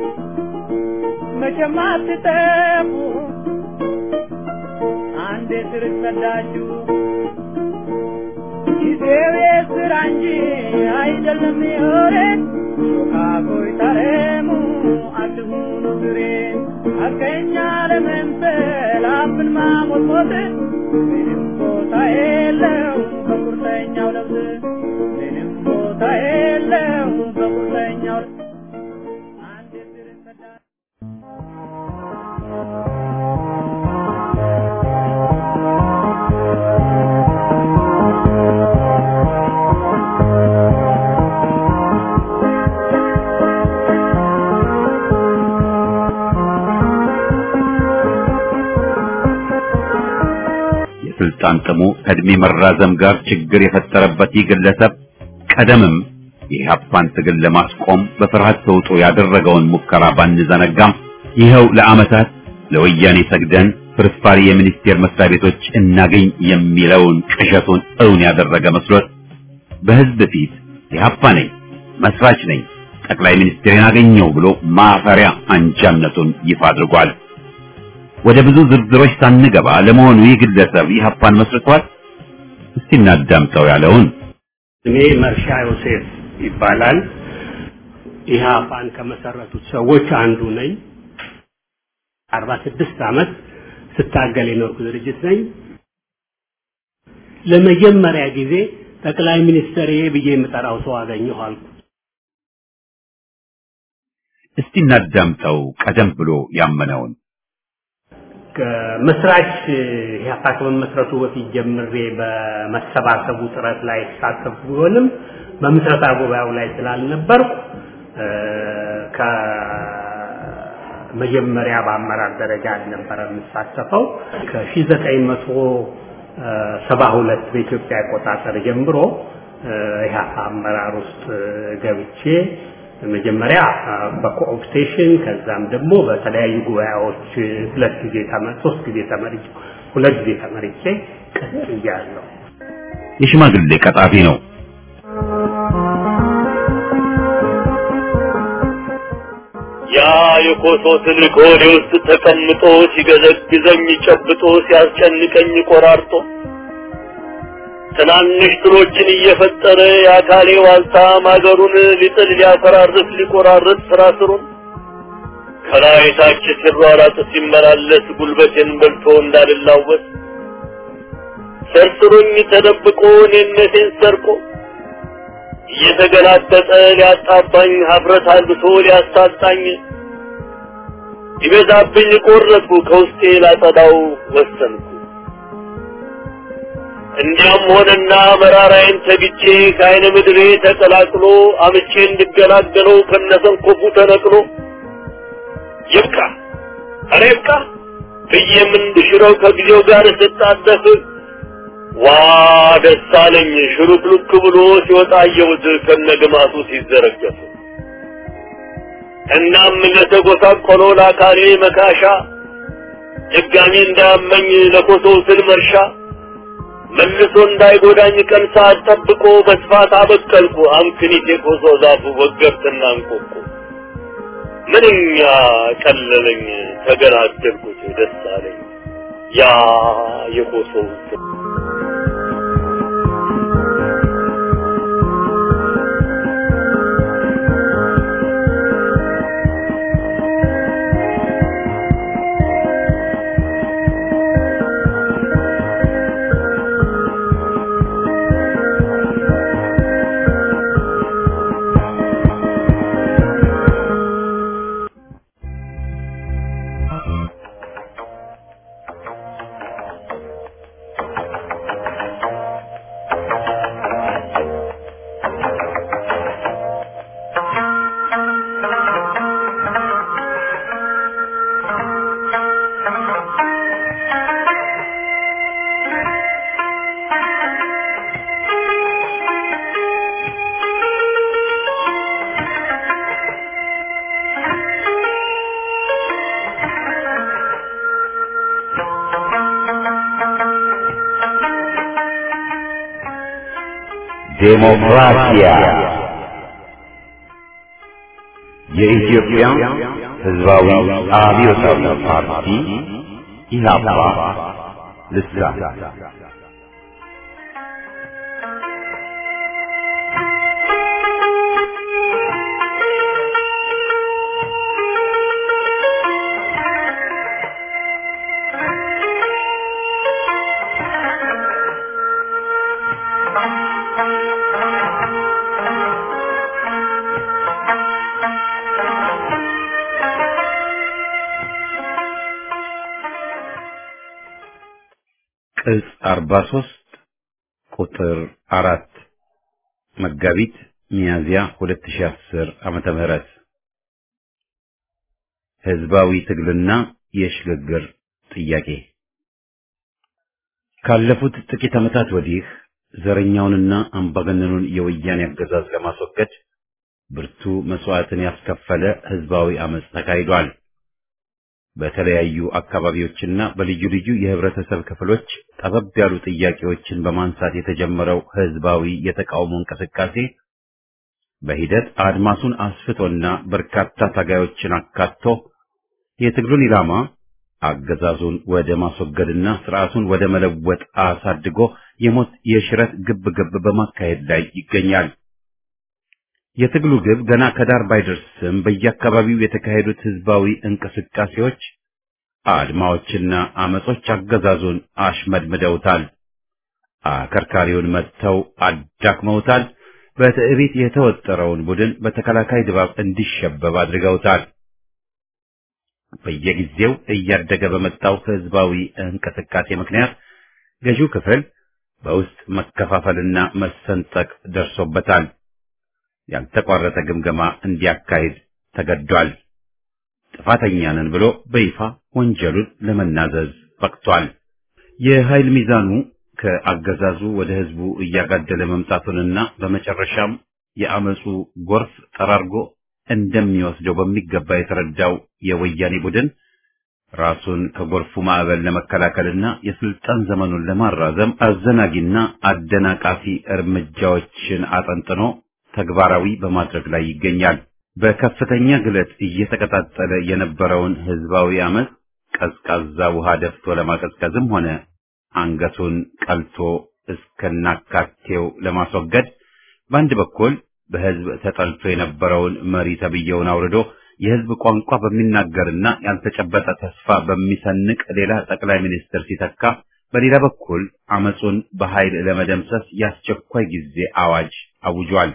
መቼም አትጠፉ አንድ ክርስተዳችሁ ጊዜው የስራ እንጂ አይደለም የወሬን ሾካኮይ ታረሙ አትሁኑ ግሬን አገኛ ለመምሰል አፍን ማሞጥሞጥ ምንም ቦታ የለው በቁርጠኛው ለብስ ምንም ቦታ የለው በቁርጠኛው አንድ ክርስተዳ የስልጣን ጥሙ ከእድሜ መራዘም ጋር ችግር የፈጠረበት ይህ ግለሰብ ቀደምም የኢህአፓን ትግል ለማስቆም በፍርሃት ተውጦ ያደረገውን ሙከራ ባንዘነጋም ይኸው ለዓመታት ለወያኔ ሰግደን ፍርፋሪ የሚኒስቴር መስሪያ ቤቶች እናገኝ የሚለውን ቅዠቱን እውን ያደረገ መስሎት በህዝብ ፊት ኢህአፓ ነኝ፣ መስራች ነኝ፣ ጠቅላይ ሚኒስትሬን አገኘው ብሎ ማፈሪያ አንጃነቱን ይፋ አድርጓል። ወደ ብዙ ዝርዝሮች ሳንገባ ለመሆኑ ይህ ግለሰብ ኢህአፓን መስርቷል? እስቲ እናዳምጠው ያለውን ስሜ መርሻ ዮሴፍ ይባላል። ኢህአፓን ከመሰረቱት ሰዎች አንዱ ነኝ። አርባ ስድስት ዓመት ስታገል የኖርኩ ድርጅት ነኝ። ለመጀመሪያ ጊዜ ጠቅላይ ሚኒስትር ብዬ የምጠራው ሰው አገኘሁ አልኩ። እስቲ እናዳምጠው ቀደም ብሎ ያመነውን ከመስራች ኢህአፓ ከመመስረቱ በፊት ጀምሬ በመሰባሰቡ ጥረት ላይ የተሳተፍኩ ቢሆንም በምስረታ ጉባኤው ላይ ስላልነበርኩ ከመጀመሪያ በአመራር ደረጃ አልነበረ የምሳተፈው። ከ1972 በኢትዮጵያ አቆጣጠር ጀምሮ ኢህአፓ አመራር ውስጥ ገብቼ መጀመሪያ በኮኦፕቴሽን ከዛም ደግሞ በተለያዩ ጉባኤዎች ሁለት ጊዜ ተመ- ሶስት ጊዜ ተመርጬ ሁለት ጊዜ ተመርጬ ቀጥያለሁ። የሽማግሌ ቀጣፊ ነው። ያ የኮሶ ትልቅ ሆዴ ውስጥ ተቀምጦ ሲገዘግዘኝ ጨብጦ ሲያስጨንቀኝ ቆራርጦ ትናንሽ ትሎችን እየፈጠረ የአካሌ ዋልታ ማገሩን ሊጥል ሊያፈራርስ ሊቆራርጥ ስራ ስሩን ከላይ ታች ሲሯራጥ ሲመላለስ ጉልበቴን በልቶ እንዳልላወስ ሰርስሮኝ ተደብቆ እኔነቴን ሰርቆ እየተገላጠጠ ሊያጣባኝ ሀፍረት አልብሶ ሊያሳጣኝ ይበዛብኝ ቆረጥኩ ከውስጤ ላጸዳው ወሰንኩ። እንዲያም ሆነና መራራዬን ተግቼ ከአይነ ምድሬ ተቀላቅሎ አምቼ እንድገላገለው ከነሰንኮፉ ተነቅሎ ይብቃ ኧረ ይብቃ ብዬም እንድሽረው ከጊዜው ጋር ስጣደፍ ዋ ደስ አለኝ ሽሩክሉክ ብሎ ሲወጣ አየሁት ከነግማቱ ሲዘረገፍ እናም ለተጎሳቆለው ለአካሌ መካሻ ድጋሚ እንዳያመኝ ለኮሶው ስል መርሻ መልሶ እንዳይጎዳኝ ቀን ሰዓት ጠብቆ በስፋት አበቀልኩ አምክኒት የኮሶ ዛፍ ወገብትና እንቆቁ ምንኛ ቀለለኝ ተገላገልኩት ደስ አለኝ ያ የኮሶው ስል ዴሞክራሲያ የኢትዮጵያ ሕዝባዊ አብዮታዊ ፓርቲ ኢህአፓ ልሳን ቅጽ 43 ቁጥር 4 መጋቢት ሚያዝያ 2010 ዓመተ ምህረት ህዝባዊ ትግልና የሽግግር ጥያቄ ካለፉት ጥቂት ዓመታት ወዲህ ዘረኛውንና አምባገነኑን የወያኔ አገዛዝ ለማስወገድ ብርቱ መስዋዕትን ያስከፈለ ህዝባዊ አመጽ ተካሂዷል። በተለያዩ አካባቢዎችና በልዩ ልዩ የህብረተሰብ ክፍሎች ጠበብ ያሉ ጥያቄዎችን በማንሳት የተጀመረው ህዝባዊ የተቃውሞ እንቅስቃሴ በሂደት አድማሱን አስፍቶና በርካታ ታጋዮችን አካቶ የትግሉን ኢላማ አገዛዙን ወደ ማስወገድና ስርዓቱን ወደ መለወጥ አሳድጎ የሞት የሽረት ግብ ግብ በማካሄድ ላይ ይገኛል። የትግሉ ግብ ገና ከዳር ባይደርስም በየአካባቢው የተካሄዱት ህዝባዊ እንቅስቃሴዎች፣ አድማዎችና አመጾች አገዛዙን አሽመድምደውታል። አከርካሪውን መጥተው አዳክመውታል። በትዕቢት የተወጠረውን ቡድን በተከላካይ ድባብ እንዲሸበብ አድርገውታል። በየጊዜው እያደገ በመጣው ህዝባዊ እንቅስቃሴ ምክንያት ገዢው ክፍል በውስጥ መከፋፈልና መሰንጠቅ ደርሶበታል። ያልተቋረጠ ግምገማ እንዲያካሂድ ተገዷል። ጥፋተኛ ነን ብሎ በይፋ ወንጀሉን ለመናዘዝ በቅቷል። የኃይል ሚዛኑ ከአገዛዙ ወደ ህዝቡ እያጋደለ መምጣቱንና በመጨረሻም የአመፁ ጎርፍ ጠራርጎ እንደሚወስደው በሚገባ የተረዳው የወያኔ ቡድን ራሱን ከጎርፉ ማዕበል ለመከላከልና የስልጣን ዘመኑን ለማራዘም አዘናጊና አደናቃፊ እርምጃዎችን አጠንጥኖ ተግባራዊ በማድረግ ላይ ይገኛል። በከፍተኛ ግለት እየተቀጣጠለ የነበረውን ህዝባዊ አመፅ ቀዝቃዛ ውሃ ደፍቶ ለማቀዝቀዝም ሆነ አንገቱን ቀልቶ እስከናካቴው ለማስወገድ በአንድ በኩል በህዝብ ተጠልቶ የነበረውን መሪ ተብዬውን አውርዶ የህዝብ ቋንቋ በሚናገርና ያልተጨበጠ ተስፋ በሚሰንቅ ሌላ ጠቅላይ ሚኒስትር ሲተካ፣ በሌላ በኩል አመፁን በኃይል ለመደምሰስ የአስቸኳይ ጊዜ አዋጅ አውጇል።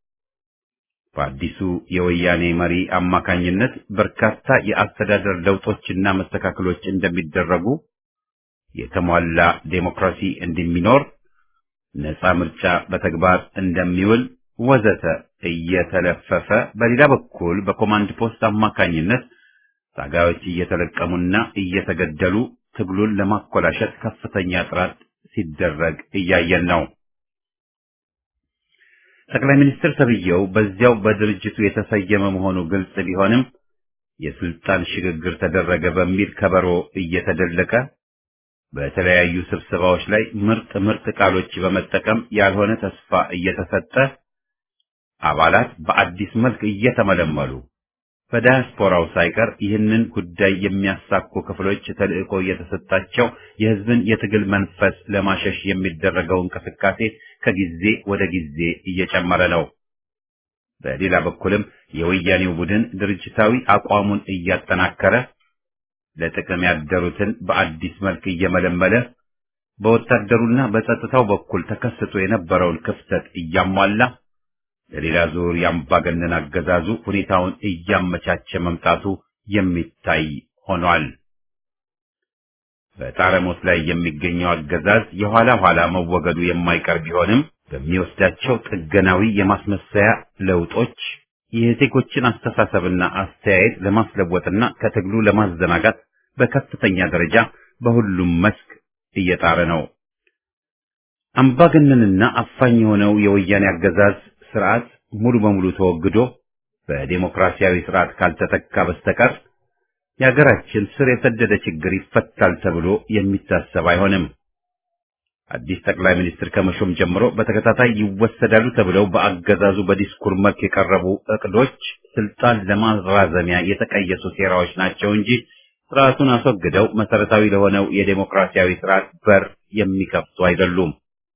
በአዲሱ የወያኔ መሪ አማካኝነት በርካታ የአስተዳደር ለውጦችና መስተካከሎች እንደሚደረጉ፣ የተሟላ ዴሞክራሲ እንደሚኖር፣ ነፃ ምርጫ በተግባር እንደሚውል ወዘተ እየተለፈፈ በሌላ በኩል በኮማንድ ፖስት አማካኝነት ታጋዮች እየተለቀሙና እየተገደሉ ትግሉን ለማኮላሸት ከፍተኛ ጥረት ሲደረግ እያየን ነው። ጠቅላይ ሚኒስትር ተብዬው በዚያው በድርጅቱ የተሰየመ መሆኑ ግልጽ ቢሆንም የስልጣን ሽግግር ተደረገ በሚል ከበሮ እየተደለቀ በተለያዩ ስብሰባዎች ላይ ምርጥ ምርጥ ቃሎች በመጠቀም ያልሆነ ተስፋ እየተሰጠ አባላት በአዲስ መልክ እየተመለመሉ በዳያስፖራው ሳይቀር ይህንን ጉዳይ የሚያሳኩ ክፍሎች ተልዕኮ እየተሰጣቸው የሕዝብን የትግል መንፈስ ለማሸሽ የሚደረገው እንቅስቃሴ ከጊዜ ወደ ጊዜ እየጨመረ ነው። በሌላ በኩልም የወያኔው ቡድን ድርጅታዊ አቋሙን እያጠናከረ ለጥቅም ያደሩትን በአዲስ መልክ እየመለመለ በወታደሩና በጸጥታው በኩል ተከስቶ የነበረውን ክፍተት እያሟላ ለሌላ ዙር የአምባገነን አገዛዙ ሁኔታውን እያመቻቸ መምጣቱ የሚታይ ሆኗል። በጣረሞት ላይ የሚገኘው አገዛዝ የኋላ ኋላ መወገዱ የማይቀር ቢሆንም በሚወስዳቸው ጥገናዊ የማስመሰያ ለውጦች የዜጎችን አስተሳሰብና አስተያየት ለማስለወጥና ከትግሉ ለማዘናጋት በከፍተኛ ደረጃ በሁሉም መስክ እየጣረ ነው። አምባገነንና አፋኝ የሆነው የወያኔ አገዛዝ ስርዓት ሙሉ በሙሉ ተወግዶ በዴሞክራሲያዊ ስርዓት ካልተተካ በስተቀር የሀገራችን ስር የሰደደ ችግር ይፈታል ተብሎ የሚታሰብ አይሆንም። አዲስ ጠቅላይ ሚኒስትር ከመሾም ጀምሮ በተከታታይ ይወሰዳሉ ተብለው በአገዛዙ በዲስኩር መልክ የቀረቡ እቅዶች ስልጣን ለማራዘሚያ የተቀየሱ ሴራዎች ናቸው እንጂ ስርዓቱን አስወግደው መሰረታዊ ለሆነው የዴሞክራሲያዊ ስርዓት በር የሚከፍቱ አይደሉም።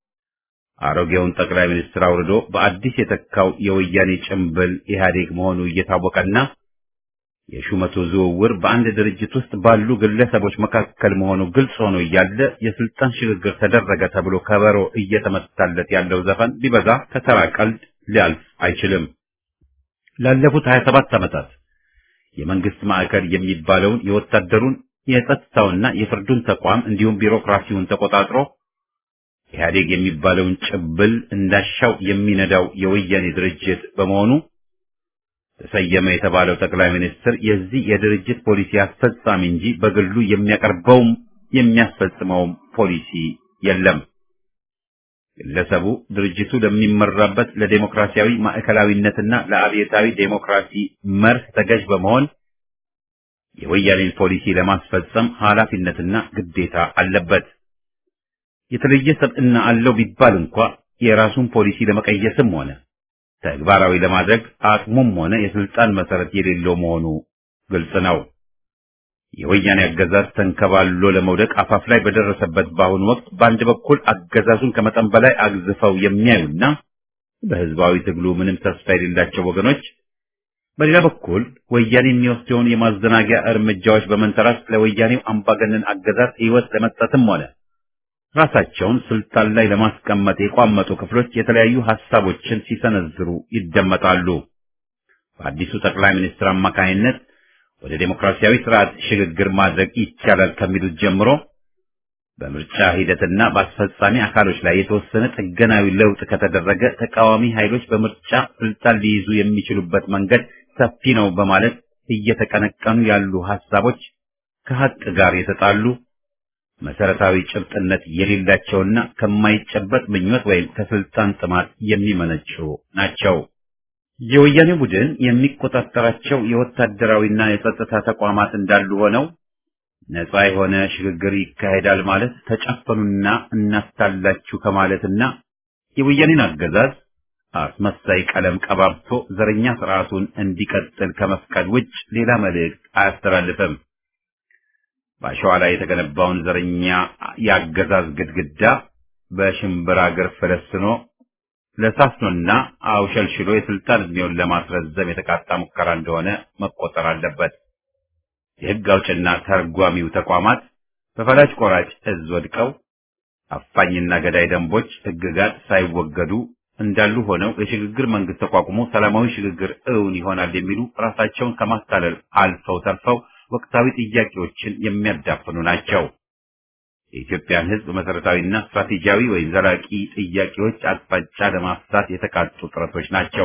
አሮጌውን ጠቅላይ ሚኒስትር አውርዶ በአዲስ የተካው የወያኔ ጭምብል ኢህአዴግ መሆኑ እየታወቀና የሹመቱ ዝውውር በአንድ ድርጅት ውስጥ ባሉ ግለሰቦች መካከል መሆኑ ግልጽ ሆኖ እያለ የስልጣን ሽግግር ተደረገ ተብሎ ከበሮ እየተመታለት ያለው ዘፈን ቢበዛ ከተራ ቀልድ ሊያልፍ አይችልም። ላለፉት 27 ዓመታት የመንግስት ማዕከል የሚባለውን የወታደሩን የጸጥታውና የፍርዱን ተቋም እንዲሁም ቢሮክራሲውን ተቆጣጥሮ ኢህአዴግ የሚባለውን ጭብል እንዳሻው የሚነዳው የወያኔ ድርጅት በመሆኑ ተሰየመ የተባለው ጠቅላይ ሚኒስትር የዚህ የድርጅት ፖሊሲ አስፈጻሚ እንጂ በግሉ የሚያቀርበውም የሚያስፈጽመውም ፖሊሲ የለም። ግለሰቡ ድርጅቱ ለሚመራበት ለዴሞክራሲያዊ ማዕከላዊነትና ለአብዮታዊ ዴሞክራሲ መርህ ተገዥ በመሆን የወያኔን ፖሊሲ ለማስፈጸም ኃላፊነትና ግዴታ አለበት። የተለየ ሰብዕና አለው ቢባል እንኳ የራሱን ፖሊሲ ለመቀየስም ሆነ ተግባራዊ ለማድረግ አቅሙም ሆነ የስልጣን መሰረት የሌለው መሆኑ ግልጽ ነው። የወያኔ አገዛዝ ተንከባሎ ለመውደቅ አፋፍ ላይ በደረሰበት በአሁኑ ወቅት በአንድ በኩል አገዛዙን ከመጠን በላይ አግዝፈው የሚያዩና በህዝባዊ ትግሉ ምንም ተስፋ የሌላቸው ወገኖች፣ በሌላ በኩል ወያኔ የሚወስደውን የማዘናጊያ እርምጃዎች በመንተራስ ለወያኔው አምባገነን አገዛዝ ህይወት ለመስጠትም ሆነ ራሳቸውን ስልጣን ላይ ለማስቀመጥ የቋመጡ ክፍሎች የተለያዩ ሐሳቦችን ሲሰነዝሩ ይደመጣሉ። በአዲሱ ጠቅላይ ሚኒስትር አማካይነት ወደ ዴሞክራሲያዊ ስርዓት ሽግግር ማድረግ ይቻላል ከሚሉት ጀምሮ በምርጫ ሂደትና በአስፈጻሚ አካሎች ላይ የተወሰነ ጥገናዊ ለውጥ ከተደረገ ተቃዋሚ ኃይሎች በምርጫ ስልጣን ሊይዙ የሚችሉበት መንገድ ሰፊ ነው በማለት እየተቀነቀኑ ያሉ ሐሳቦች ከሐቅ ጋር የተጣሉ መሰረታዊ ጭብጥነት የሌላቸውና ከማይጨበጥ ምኞት ወይም ከስልጣን ጥማት የሚመነጩ ናቸው። የወያኔ ቡድን የሚቆጣጠራቸው የወታደራዊና የጸጥታ ተቋማት እንዳሉ ሆነው ነፃ የሆነ ሽግግር ይካሄዳል ማለት ተጨፈኑና እናስታላችሁ ከማለትና የወያኔን አገዛዝ አስመሳይ ቀለም ቀባብቶ ዘረኛ ስርዓቱን እንዲቀጥል ከመፍቀድ ውጭ ሌላ መልእክት አያስተላልፍም። በአሸዋ ላይ የተገነባውን ዘረኛ የአገዛዝ ግድግዳ በሽምብራ እግር ፈለስኖ ለሳስኖና አውሸልሽሎ የስልጣን ዕድሜውን ለማስረዘም የተቃጣ ሙከራ እንደሆነ መቆጠር አለበት። የሕግ አውጭና ተርጓሚው ተቋማት በፈላጭ ቆራጭ እዝ ወድቀው አፋኝና ገዳይ ደንቦች፣ ሕግጋት ሳይወገዱ እንዳሉ ሆነው የሽግግር መንግስት ተቋቁሞ ሰላማዊ ሽግግር እውን ይሆናል የሚሉ ራሳቸውን ከማታለል አልፈው ተርፈው ወቅታዊ ጥያቄዎችን የሚያዳፍኑ ናቸው። የኢትዮጵያን ሕዝብ መሰረታዊና ስትራቴጂያዊ ወይም ዘላቂ ጥያቄዎች አቅጣጫ ለማፍታት የተቃጡ ጥረቶች ናቸው።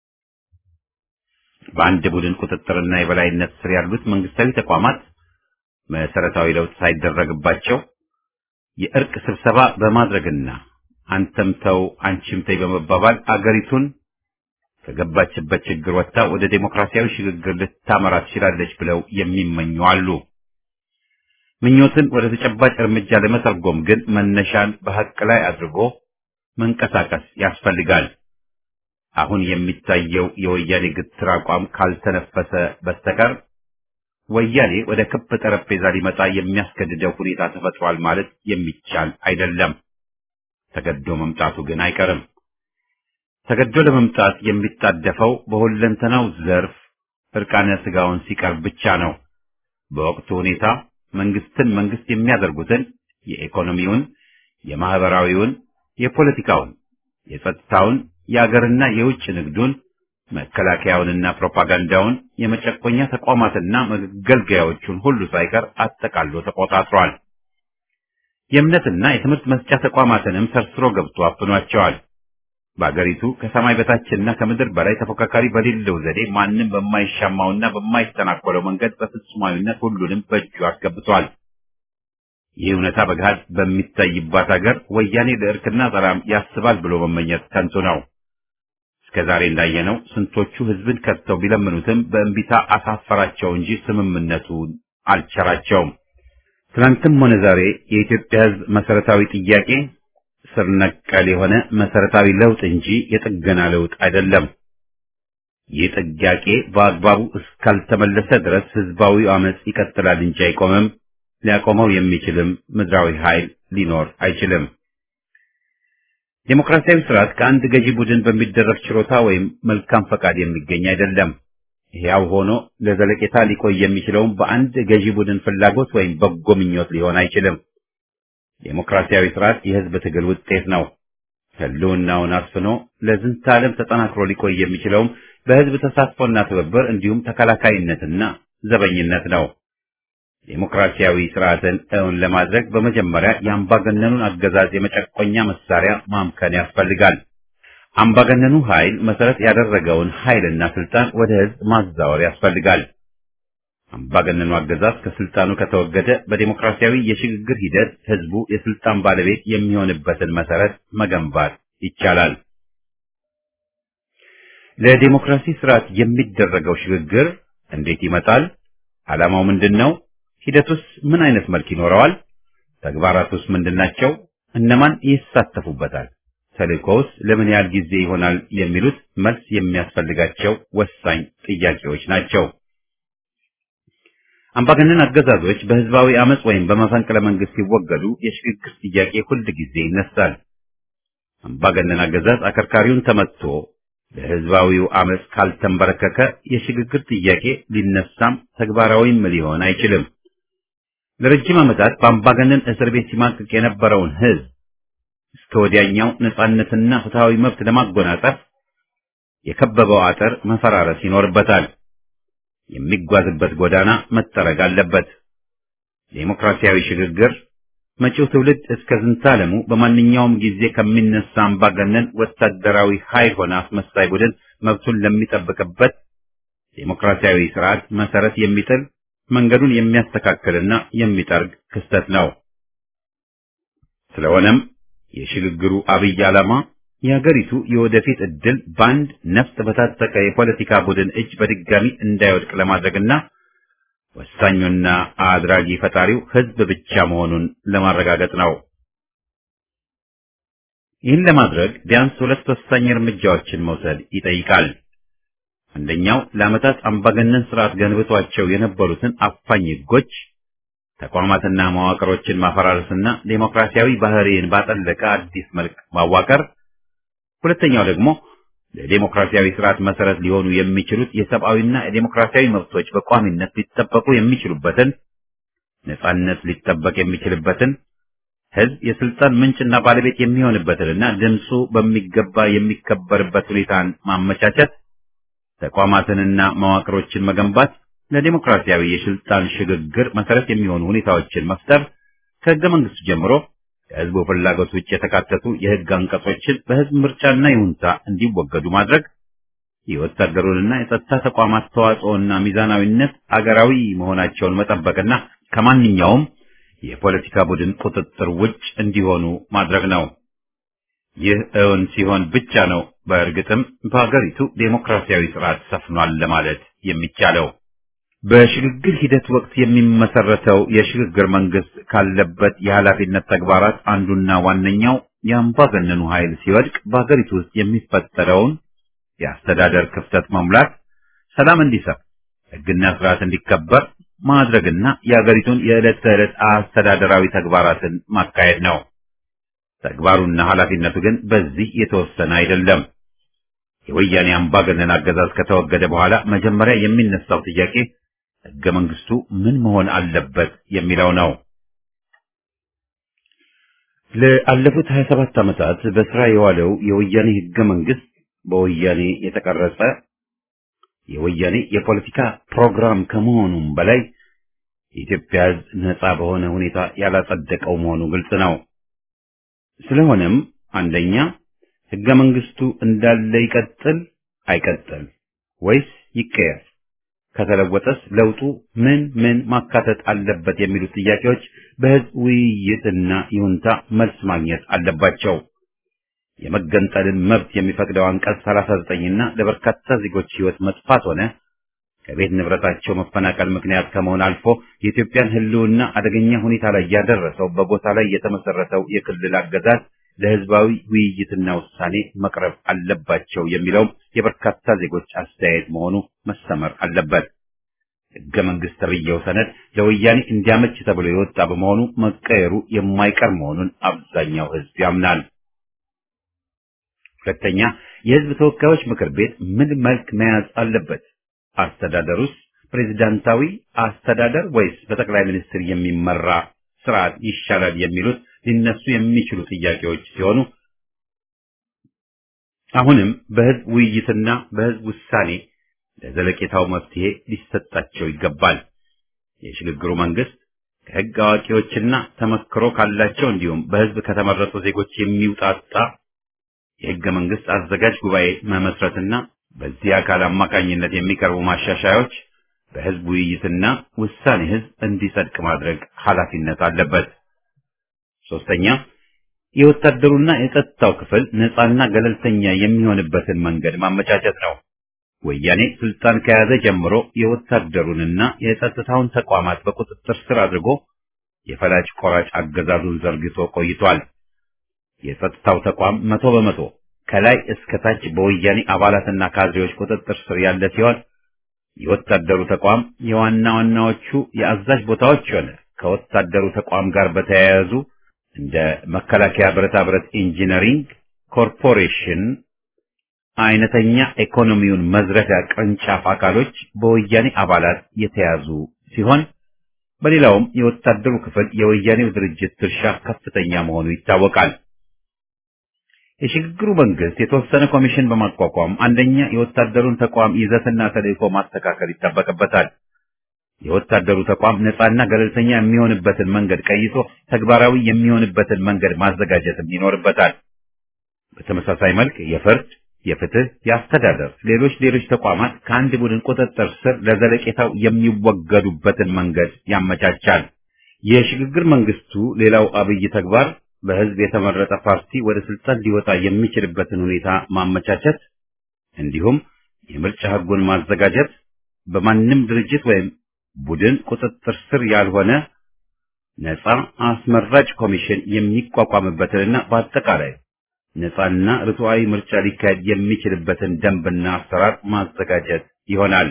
በአንድ ቡድን ቁጥጥርና የበላይነት ስር ያሉት መንግስታዊ ተቋማት መሰረታዊ ለውጥ ሳይደረግባቸው የእርቅ ስብሰባ በማድረግና አንተም ተው አንቺም ተይ በመባባል አገሪቱን ከገባችበት ችግር ወጥታ ወደ ዴሞክራሲያዊ ሽግግር ልታመራ ትችላለች ብለው የሚመኙ አሉ። ምኞትን ወደ ተጨባጭ እርምጃ ለመተርጎም ግን መነሻን በሐቅ ላይ አድርጎ መንቀሳቀስ ያስፈልጋል። አሁን የሚታየው የወያኔ ግትር አቋም ካልተነፈሰ በስተቀር ወያኔ ወደ ክብ ጠረጴዛ ሊመጣ የሚያስገድደው ሁኔታ ተፈጥሯል ማለት የሚቻል አይደለም። ተገዶ መምጣቱ ግን አይቀርም። ተገዶ ለመምጣት የሚጣደፈው በሁለንተናው ዘርፍ እርቃነ ስጋውን ሲቀርብ ብቻ ነው። በወቅቱ ሁኔታ መንግስትን መንግስት የሚያደርጉትን የኢኮኖሚውን፣ የማህበራዊውን፣ የፖለቲካውን፣ የጸጥታውን፣ የአገርና የውጭ ንግዱን፣ መከላከያውንና ፕሮፓጋንዳውን፣ የመጨቆኛ ተቋማትና መገልገያዎቹን ሁሉ ሳይቀር አጠቃሎ ተቆጣጥሯል። የእምነትና የትምህርት መስጫ ተቋማትንም ሰርስሮ ገብቶ አፍኗቸዋል። በአገሪቱ ከሰማይ በታችና ከምድር በላይ ተፎካካሪ በሌለው ዘዴ ማንም በማይሻማውና በማይተናኮለው መንገድ በፍጹማዊነት ሁሉንም በእጁ አስገብቷል። ይህ እውነታ በገሃድ በሚታይባት ሀገር ወያኔ ለእርክና ሰላም ያስባል ብሎ መመኘት ከንቱ ነው። እስከ ዛሬ እንዳየነው ስንቶቹ ህዝብን ከድተው ቢለምኑትም በእንቢታ አሳፈራቸው እንጂ ስምምነቱን አልቸራቸውም። ትናንትም ሆነ ዛሬ የኢትዮጵያ ህዝብ መሰረታዊ ጥያቄ ስር ነቀል የሆነ መሰረታዊ ለውጥ እንጂ የጥገና ለውጥ አይደለም። ይህ ጥያቄ በአግባቡ እስካልተመለሰ ድረስ ህዝባዊ አመጽ ይቀጥላል እንጂ አይቆምም። ሊያቆመው የሚችልም ምድራዊ ኃይል ሊኖር አይችልም። ዴሞክራሲያዊ ስርዓት ከአንድ ገዢ ቡድን በሚደረግ ችሮታ ወይም መልካም ፈቃድ የሚገኝ አይደለም። ሕያው ሆኖ ለዘለቄታ ሊቆይ የሚችለውም በአንድ ገዢ ቡድን ፍላጎት ወይም በጎ ምኞት ሊሆን አይችልም። ዴሞክራሲያዊ ስርዓት የህዝብ ትግል ውጤት ነው። ህልውናውን አስፍኖ ለዝንተ ዓለም ተጠናክሮ ሊቆይ የሚችለውም በህዝብ ተሳትፎና ትብብር እንዲሁም ተከላካይነትና ዘበኝነት ነው። ዴሞክራሲያዊ ስርዓትን እውን ለማድረግ በመጀመሪያ የአምባገነኑን አገዛዝ የመጨቆኛ መሳሪያ ማምከን ያስፈልጋል። አምባገነኑ ኃይል መሰረት ያደረገውን ኃይልና ስልጣን ወደ ህዝብ ማዛወር ያስፈልጋል። አምባገነኑ አገዛዝ ከስልጣኑ ከተወገደ በዴሞክራሲያዊ የሽግግር ሂደት ህዝቡ የስልጣን ባለቤት የሚሆንበትን መሰረት መገንባት ይቻላል። ለዴሞክራሲ ስርዓት የሚደረገው ሽግግር እንዴት ይመጣል? ዓላማው ምንድን ነው? ሂደቱስ ምን አይነት መልክ ይኖረዋል? ተግባራቱስ ምንድናቸው? እነማን ይሳተፉበታል? ተልእኮውስ ለምን ያህል ጊዜ ይሆናል? የሚሉት መልስ የሚያስፈልጋቸው ወሳኝ ጥያቄዎች ናቸው። አምባገነን አገዛዞች በህዝባዊ አመጽ ወይም በመፈንቅለ መንግስት ሲወገዱ የሽግግር ጥያቄ ሁል ጊዜ ይነሳል። አምባገነን አገዛዝ አከርካሪውን ተመትቶ ለህዝባዊው አመጽ ካልተንበረከከ የሽግግር ጥያቄ ሊነሳም ተግባራዊም ሊሆን አይችልም። ለረጅም ዓመታት በአምባገነን እስር ቤት ሲማቅቅ የነበረውን ህዝብ እስከ ወዲያኛው ነጻነትና ፍትሃዊ መብት ለማጎናጸፍ የከበበው አጥር መፈራረስ ይኖርበታል። የሚጓዝበት ጎዳና መጠረግ አለበት። ዴሞክራሲያዊ ሽግግር መጪው ትውልድ እስከ ዝንታለሙ በማንኛውም ጊዜ ከሚነሳ አምባገነን ወታደራዊ ኃይል ሆነ አስመሳይ ቡድን መብቱን ለሚጠብቅበት ዴሞክራሲያዊ ስርዓት መሰረት የሚጥል መንገዱን የሚያስተካክልና የሚጠርግ ክስተት ነው። ስለሆነም የሽግግሩ አብይ ዓላማ የሀገሪቱ የወደፊት ዕድል በአንድ ነፍጥ በታጠቀ የፖለቲካ ቡድን እጅ በድጋሚ እንዳይወድቅ ለማድረግና ወሳኙና አድራጊ ፈጣሪው ህዝብ ብቻ መሆኑን ለማረጋገጥ ነው። ይህን ለማድረግ ቢያንስ ሁለት ወሳኝ እርምጃዎችን መውሰድ ይጠይቃል። አንደኛው ለዓመታት አምባገነን ስርዓት ገንብቷቸው የነበሩትን አፋኝ ህጎች፣ ተቋማትና መዋቅሮችን ማፈራረስና ዴሞክራሲያዊ ባህሪን ባጠለቀ አዲስ መልክ ማዋቀር። ሁለተኛው ደግሞ ለዴሞክራሲያዊ ስርዓት መሰረት ሊሆኑ የሚችሉት የሰብአዊና የዴሞክራሲያዊ መብቶች በቋሚነት ሊጠበቁ የሚችሉበትን ነጻነት ሊጠበቅ የሚችልበትን ህዝብ የስልጣን ምንጭና ባለቤት የሚሆንበትንና ድምፁ በሚገባ የሚከበርበት ሁኔታን ማመቻቸት፣ ተቋማትንና መዋቅሮችን መገንባት፣ ለዴሞክራሲያዊ የስልጣን ሽግግር መሰረት የሚሆኑ ሁኔታዎችን መፍጠር፣ ከህገ መንግስቱ ጀምሮ ከህዝቡ ፍላጎት ውጭ የተካተቱ የህግ አንቀጾችን በህዝብ ምርጫና ይሁንታ እንዲወገዱ ማድረግ፣ የወታደሩንና የጸጥታ ተቋማት ተዋጽኦና ሚዛናዊነት አገራዊ መሆናቸውን መጠበቅና ከማንኛውም የፖለቲካ ቡድን ቁጥጥር ውጭ እንዲሆኑ ማድረግ ነው። ይህ እውን ሲሆን ብቻ ነው በእርግጥም በሀገሪቱ ዴሞክራሲያዊ ስርዓት ሰፍኗል ለማለት የሚቻለው። በሽግግር ሂደት ወቅት የሚመሰረተው የሽግግር መንግስት ካለበት የኃላፊነት ተግባራት አንዱና ዋነኛው የአምባገነኑ ኃይል ሲወድቅ በሀገሪቱ ውስጥ የሚፈጠረውን የአስተዳደር ክፍተት መሙላት፣ ሰላም እንዲሰፍ፣ ህግና ስርዓት እንዲከበር ማድረግና የሀገሪቱን የዕለት ተዕለት አስተዳደራዊ ተግባራትን ማካሄድ ነው። ተግባሩና ኃላፊነቱ ግን በዚህ የተወሰነ አይደለም። የወያኔ አምባገነን አገዛዝ ከተወገደ በኋላ መጀመሪያ የሚነሳው ጥያቄ ህገ መንግስቱ ምን መሆን አለበት የሚለው ነው። ለአለፉት 27 ዓመታት በስራ የዋለው የወያኔ ህገ መንግስት በወያኔ የተቀረጸ የወያኔ የፖለቲካ ፕሮግራም ከመሆኑም በላይ የኢትዮጵያ ህዝብ ነጻ በሆነ ሁኔታ ያላጸደቀው መሆኑ ግልጽ ነው። ስለሆነም አንደኛ ህገ መንግስቱ እንዳለ ይቀጥል አይቀጥል ወይስ ይቀየር? ከተለወጠስ ለውጡ ምን ምን ማካተት አለበት የሚሉት ጥያቄዎች በህዝብ ውይይትና ይሁንታ መልስ ማግኘት አለባቸው። የመገንጠልን መብት የሚፈቅደው አንቀጽ 39 እና ለበርካታ ዜጎች ህይወት መጥፋት ሆነ ከቤት ንብረታቸው መፈናቀል ምክንያት ከመሆን አልፎ የኢትዮጵያን ህልውና አደገኛ ሁኔታ ላይ ያደረሰው በጎሳ ላይ የተመሰረተው የክልል አገዛዝ ለህዝባዊ ውይይትና ውሳኔ መቅረብ አለባቸው የሚለውም የበርካታ ዜጎች አስተያየት መሆኑ መሰመር አለበት። ህገ መንግስት ተብዬው ሰነድ ለወያኔ እንዲያመች ተብሎ የወጣ በመሆኑ መቀየሩ የማይቀር መሆኑን አብዛኛው ህዝብ ያምናል። ሁለተኛ፣ የህዝብ ተወካዮች ምክር ቤት ምን መልክ መያዝ አለበት? አስተዳደሩስ ፕሬዝዳንታዊ አስተዳደር ወይስ በጠቅላይ ሚኒስትር የሚመራ ስርዓት ይሻላል የሚሉት ሊነሱ የሚችሉ ጥያቄዎች ሲሆኑ አሁንም በህዝብ ውይይትና በህዝብ ውሳኔ ለዘለቄታው መፍትሄ ሊሰጣቸው ይገባል። የሽግግሩ መንግስት ከህግ አዋቂዎችና ተመክሮ ካላቸው እንዲሁም በህዝብ ከተመረጡ ዜጎች የሚውጣጣ የህገ መንግስት አዘጋጅ ጉባኤ መመስረትና በዚህ አካል አማካኝነት የሚቀርቡ ማሻሻያዎች በህዝብ ውይይትና ውሳኔ ህዝብ እንዲጸድቅ ማድረግ ኃላፊነት አለበት። ሶስተኛ የወታደሩና የጸጥታው ክፍል ነፃና ገለልተኛ የሚሆንበትን መንገድ ማመቻቸት ነው። ወያኔ ስልጣን ከያዘ ጀምሮ የወታደሩንና የጸጥታውን ተቋማት በቁጥጥር ስር አድርጎ የፈላጭ ቆራጭ አገዛዙን ዘርግቶ ቆይቷል። የጸጥታው ተቋም መቶ በመቶ ከላይ እስከ ታች በወያኔ አባላትና ካድሬዎች ቁጥጥር ስር ያለ ሲሆን የወታደሩ ተቋም የዋና ዋናዎቹ የአዛዥ ቦታዎች ሆነ ከወታደሩ ተቋም ጋር በተያያዙ እንደ መከላከያ ብረታ ብረት ኢንጂነሪንግ ኮርፖሬሽን አይነተኛ ኢኮኖሚውን መዝረፊያ ቅርንጫፍ አካሎች በወያኔ አባላት የተያዙ ሲሆን በሌላውም የወታደሩ ክፍል የወያኔው ድርጅት ድርሻ ከፍተኛ መሆኑ ይታወቃል። የሽግግሩ መንግስት የተወሰነ ኮሚሽን በማቋቋም አንደኛ የወታደሩን ተቋም ይዘትና ተልዕኮ ማስተካከል ይጠበቅበታል። የወታደሩ ተቋም ነፃና ገለልተኛ የሚሆንበትን መንገድ ቀይሶ ተግባራዊ የሚሆንበትን መንገድ ማዘጋጀትም ይኖርበታል። በተመሳሳይ መልክ የፍርድ፣ የፍትህ፣ የአስተዳደር፣ ሌሎች ሌሎች ተቋማት ከአንድ ቡድን ቁጥጥር ስር ለዘለቄታው የሚወገዱበትን መንገድ ያመቻቻል። የሽግግር መንግስቱ ሌላው አብይ ተግባር በህዝብ የተመረጠ ፓርቲ ወደ ስልጣን ሊወጣ የሚችልበትን ሁኔታ ማመቻቸት እንዲሁም የምርጫ ህጉን ማዘጋጀት በማንም ድርጅት ወይም ቡድን ቁጥጥር ስር ያልሆነ ነፃ አስመራጭ ኮሚሽን የሚቋቋምበትንና በአጠቃላይ ነፃና ርቱዓዊ ምርጫ ሊካሄድ የሚችልበትን ደንብና አሰራር ማዘጋጀት ይሆናል።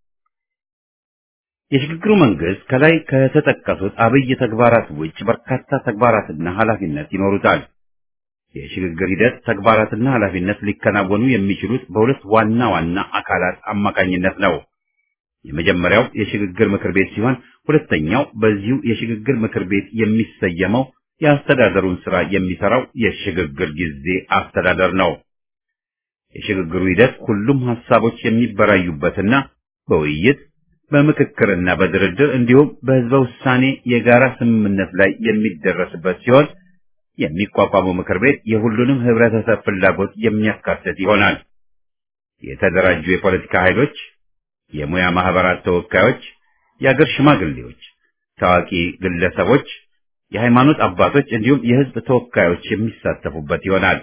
የሽግግሩ መንግስት ከላይ ከተጠቀሱት አብይ ተግባራት ውጭ በርካታ ተግባራትና ኃላፊነት ይኖሩታል። የሽግግር ሂደት ተግባራትና ኃላፊነት ሊከናወኑ የሚችሉት በሁለት ዋና ዋና አካላት አማካኝነት ነው። የመጀመሪያው የሽግግር ምክር ቤት ሲሆን ሁለተኛው በዚሁ የሽግግር ምክር ቤት የሚሰየመው የአስተዳደሩን ስራ የሚሰራው የሽግግር ጊዜ አስተዳደር ነው። የሽግግሩ ሂደት ሁሉም ሀሳቦች የሚበራዩበትና በውይይት በምክክርና በድርድር እንዲሁም በህዝበ ውሳኔ የጋራ ስምምነት ላይ የሚደረስበት ሲሆን የሚቋቋመው ምክር ቤት የሁሉንም ህብረተሰብ ፍላጎት የሚያካትት ይሆናል። የተደራጁ የፖለቲካ ኃይሎች፣ የሙያ ማህበራት ተወካዮች፣ የአገር ሽማግሌዎች፣ ታዋቂ ግለሰቦች፣ የሃይማኖት አባቶች እንዲሁም የህዝብ ተወካዮች የሚሳተፉበት ይሆናል።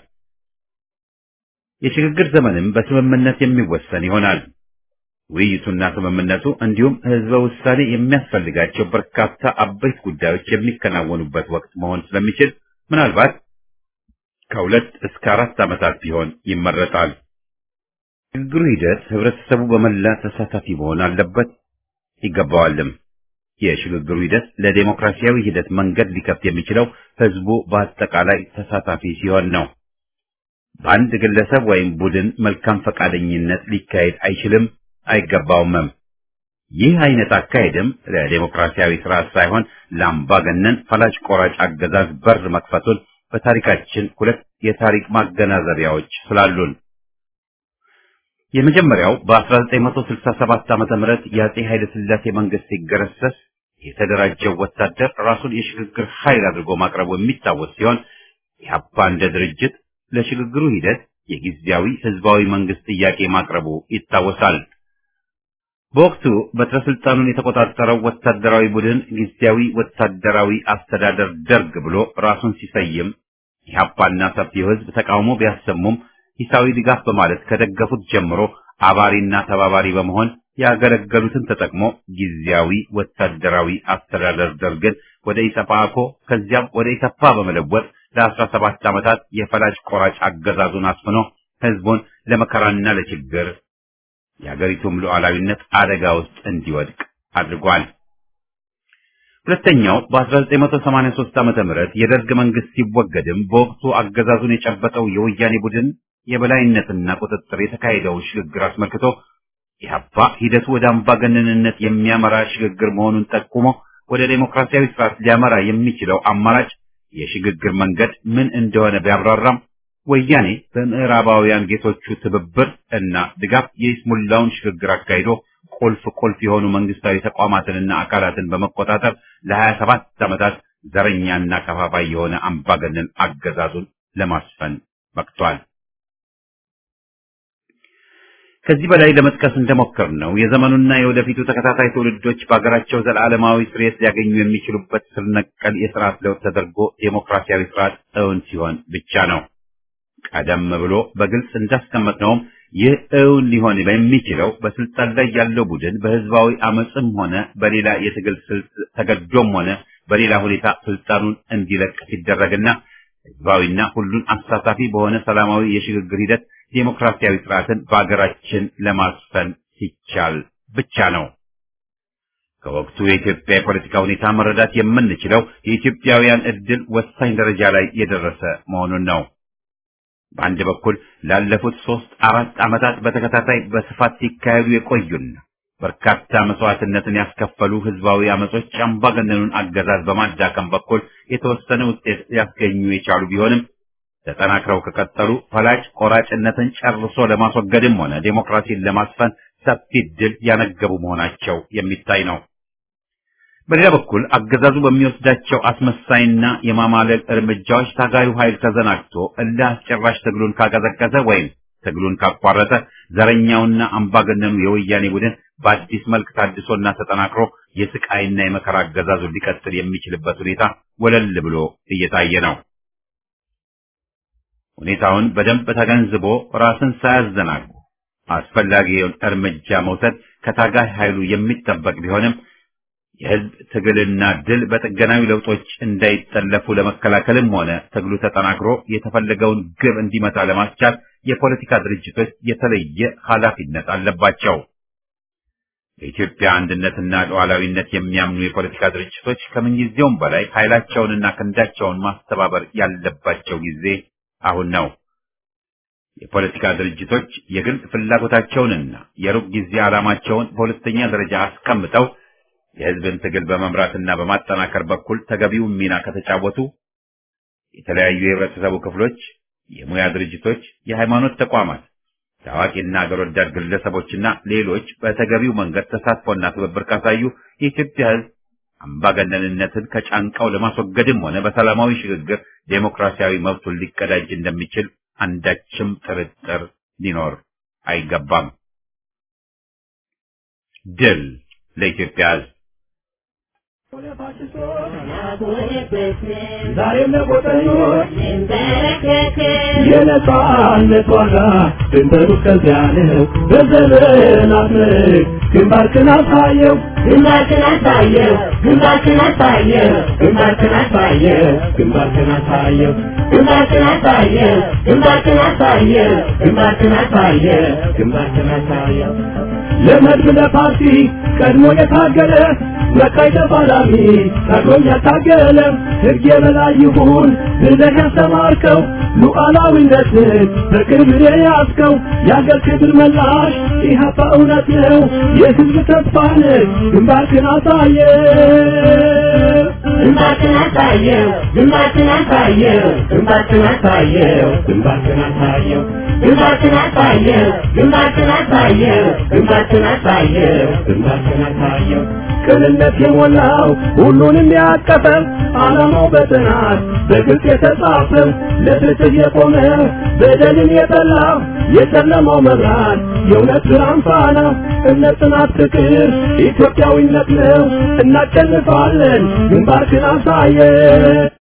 የሽግግር ዘመንም በስምምነት የሚወሰን ይሆናል። ውይይቱና ስምምነቱ እንዲሁም ህዝበ ውሳኔ የሚያስፈልጋቸው በርካታ አበይት ጉዳዮች የሚከናወኑበት ወቅት መሆን ስለሚችል ምናልባት ከሁለት እስከ አራት ዓመታት ቢሆን ይመረጣል። ሽግግሩ ሂደት ህብረተሰቡ በመላ ተሳታፊ መሆን አለበት ይገባዋልም። የሽግግሩ ሂደት ለዴሞክራሲያዊ ሂደት መንገድ ሊከፍት የሚችለው ህዝቡ በአጠቃላይ ተሳታፊ ሲሆን ነው። በአንድ ግለሰብ ወይም ቡድን መልካም ፈቃደኝነት ሊካሄድ አይችልም አይገባውምም። ይህ አይነት አካሄድም ለዴሞክራሲያዊ ስርዓት ሳይሆን ለአምባገነን ፈላጭ ቆራጭ አገዛዝ በር መክፈቱን በታሪካችን ሁለት የታሪክ ማገናዘቢያዎች ስላሉን የመጀመሪያው በ1967 ዓመተ ምህረት የአጼ ኃይለ ሥላሴ መንግስት ሲገረሰስ የተደራጀው ወታደር ራሱን የሽግግር ኃይል አድርጎ ማቅረቡ የሚታወስ ሲሆን ኢህአፓ እንደ ድርጅት ለሽግግሩ ሂደት የጊዜያዊ ህዝባዊ መንግስት ጥያቄ ማቅረቡ ይታወሳል። በወቅቱ በትረ ስልጣኑን የተቆጣጠረው ወታደራዊ ቡድን ጊዜያዊ ወታደራዊ አስተዳደር ደርግ ብሎ ራሱን ሲሰይም ኢህአፓና ሰፊው ህዝብ ተቃውሞ ቢያሰሙም ሂሳዊ ድጋፍ በማለት ከደገፉት ጀምሮ አባሪና ተባባሪ በመሆን ያገለገሉትን ተጠቅሞ ጊዜያዊ ወታደራዊ አስተዳደር ደርግን ወደ ኢሰፓኮ ከዚያም ወደ ኢሰፓ በመለወጥ ለአስራ ሰባት ዓመታት የፈላጭ ቆራጭ አገዛዙን አስፍኖ ህዝቡን ለመከራና ለችግር የአገሪቱም ሉዓላዊነት አደጋ ውስጥ እንዲወድቅ አድርጓል። ሁለተኛው በ1983 ዓመተ ምህረት የደርግ መንግስት ሲወገድም በወቅቱ አገዛዙን የጨበጠው የወያኔ ቡድን የበላይነትና ቁጥጥር የተካሄደውን ሽግግር አስመልክቶ ኢህአፓ ሂደቱ ወደ አምባገነንነት የሚያመራ ሽግግር መሆኑን ጠቁሞ ወደ ዴሞክራሲያዊ ስርዓት ሊያመራ የሚችለው አማራጭ የሽግግር መንገድ ምን እንደሆነ ቢያብራራም ወያኔ በምዕራባውያን ጌቶቹ ትብብር እና ድጋፍ የይስሙላውን ሽግግር አካሂዶ ቁልፍ ቁልፍ የሆኑ መንግስታዊ ተቋማትንና አካላትን በመቆጣጠር ለሀያ ሰባት ዓመታት ዘረኛና ከፋፋይ የሆነ አምባገነን አገዛዙን ለማስፈን በቅቷል። ከዚህ በላይ ለመጥቀስ እንደሞከር ነው የዘመኑና የወደፊቱ ተከታታይ ትውልዶች በሀገራቸው ዘላለማዊ ስርየት ሊያገኙ የሚችሉበት ስር ነቀል የስርዓት ለውጥ ተደርጎ ዴሞክራሲያዊ ስርዓት እውን ሲሆን ብቻ ነው። ቀደም ብሎ በግልጽ እንዳስቀመጥነውም ይህ እውን ሊሆን በሚችለው በስልጣን ላይ ያለው ቡድን በህዝባዊ አመፅም ሆነ በሌላ የትግል ስልት ተገዶም ሆነ በሌላ ሁኔታ ስልጣኑን እንዲለቅ ሲደረግና ህዝባዊና ሁሉን አሳታፊ በሆነ ሰላማዊ የሽግግር ሂደት ዴሞክራሲያዊ ስርዓትን በአገራችን ለማስፈን ሲቻል ብቻ ነው። ከወቅቱ የኢትዮጵያ የፖለቲካ ሁኔታ መረዳት የምንችለው የኢትዮጵያውያን እድል ወሳኝ ደረጃ ላይ የደረሰ መሆኑን ነው። በአንድ በኩል ላለፉት ሶስት አራት ዓመታት በተከታታይ በስፋት ሲካሄዱ የቆዩና በርካታ መስዋዕትነትን ያስከፈሉ ህዝባዊ አመጾች አምባገነኑን አገዛዝ በማዳከም በኩል የተወሰነ ውጤት ሊያስገኙ የቻሉ ቢሆንም ተጠናክረው ከቀጠሉ ፈላጭ ቆራጭነትን ጨርሶ ለማስወገድም ሆነ ዴሞክራሲን ለማስፈን ሰፊ ድል ያነገቡ መሆናቸው የሚታይ ነው። በሌላ በኩል አገዛዙ በሚወስዳቸው አስመሳይና የማማለል እርምጃዎች ታጋዩ ኃይል ተዘናግቶ እልህ አስጨራሽ ትግሉን ካቀዘቀዘ ወይም ትግሉን ካቋረጠ ዘረኛውና አምባገነኑ የወያኔ ቡድን በአዲስ መልክ ታድሶና ተጠናክሮ የስቃይና የመከራ አገዛዙን ሊቀጥል የሚችልበት ሁኔታ ወለል ብሎ እየታየ ነው። ሁኔታውን በደንብ ተገንዝቦ ራስን ሳያዘናጉ አስፈላጊውን እርምጃ መውሰድ ከታጋይ ኃይሉ የሚጠበቅ ቢሆንም የህዝብ ትግልና ድል በጥገናዊ ለውጦች እንዳይጠለፉ ለመከላከልም ሆነ ትግሉ ተጠናክሮ የተፈለገውን ግብ እንዲመታ ለማስቻል የፖለቲካ ድርጅቶች የተለየ ኃላፊነት አለባቸው። በኢትዮጵያ አንድነትና ሉዓላዊነት የሚያምኑ የፖለቲካ ድርጅቶች ከምንጊዜውም በላይ ኃይላቸውንና ክንዳቸውን ማስተባበር ያለባቸው ጊዜ አሁን ነው። የፖለቲካ ድርጅቶች የግል ፍላጎታቸውንና የሩቅ ጊዜ ዓላማቸውን በሁለተኛ ደረጃ አስቀምጠው የህዝብን ትግል በመምራትና በማጠናከር በኩል ተገቢውን ሚና ከተጫወቱ የተለያዩ የህብረተሰቡ ክፍሎች፣ የሙያ ድርጅቶች፣ የሃይማኖት ተቋማት፣ ታዋቂና አገር ወዳድ ግለሰቦችና ሌሎች በተገቢው መንገድ ተሳትፎና ትብብር ካሳዩ የኢትዮጵያ ህዝብ አምባገነንነትን ከጫንቃው ለማስወገድም ሆነ በሰላማዊ ሽግግር ዴሞክራሲያዊ መብቱን ሊቀዳጅ እንደሚችል አንዳችም ጥርጥር ሊኖር አይገባም። ድል ለኢትዮጵያ ህዝብ! ዛሬም ለቆጠኞች የነጻነት ዋጋ ድንበሩ እስከዚያ ነው። በዘመናት ምርክ ግንባርክን አሳየው ግንባርክን አሳየው ግንባርክን አሳየው ግንባርክን አሳየው ግንባርክን አሳየው ግንባርክን አሳየው ግንባርክን አሳየው ግንባርክን አሳየው ግንባርክን አሳየው ለመድብ ለፓርቲ ቀድሞ የታገለ መካይ ተፋላሚ ታግሎም ያታገለ ሕግ የበላይ ይሁን ብለህ ያስተማርከው ሉዓላዊነትን በቅርብ የያዝከው የአገር ክብር መላሽ ኢህአፓ እውነት ነው የሕዝብ ተስፋ ነህ ግንባርክን አሳየ ግንባርክን አሳየው ግንባርክን አሳየው ግንባርክን አሳየው ግንባርክን አሳየው ግንባርክን አሳየው ግንባርክን አሳየው ግንባርክን አሳየው ግንባርክን አሳየው ቅንነት የሞላው ሁሉንም ያቀፈ ዓላማው በጥናት በግልጽ የተጻፈ ለፍትህ የቆመ በደልን የጠላ የጨለማው መብራት የእውነት ብርሃን ፋና እምነት፣ ጽናት፣ ፍቅር ኢትዮጵያዊነት ነው። እናሸንፋለን። ግንባርክን አሳየ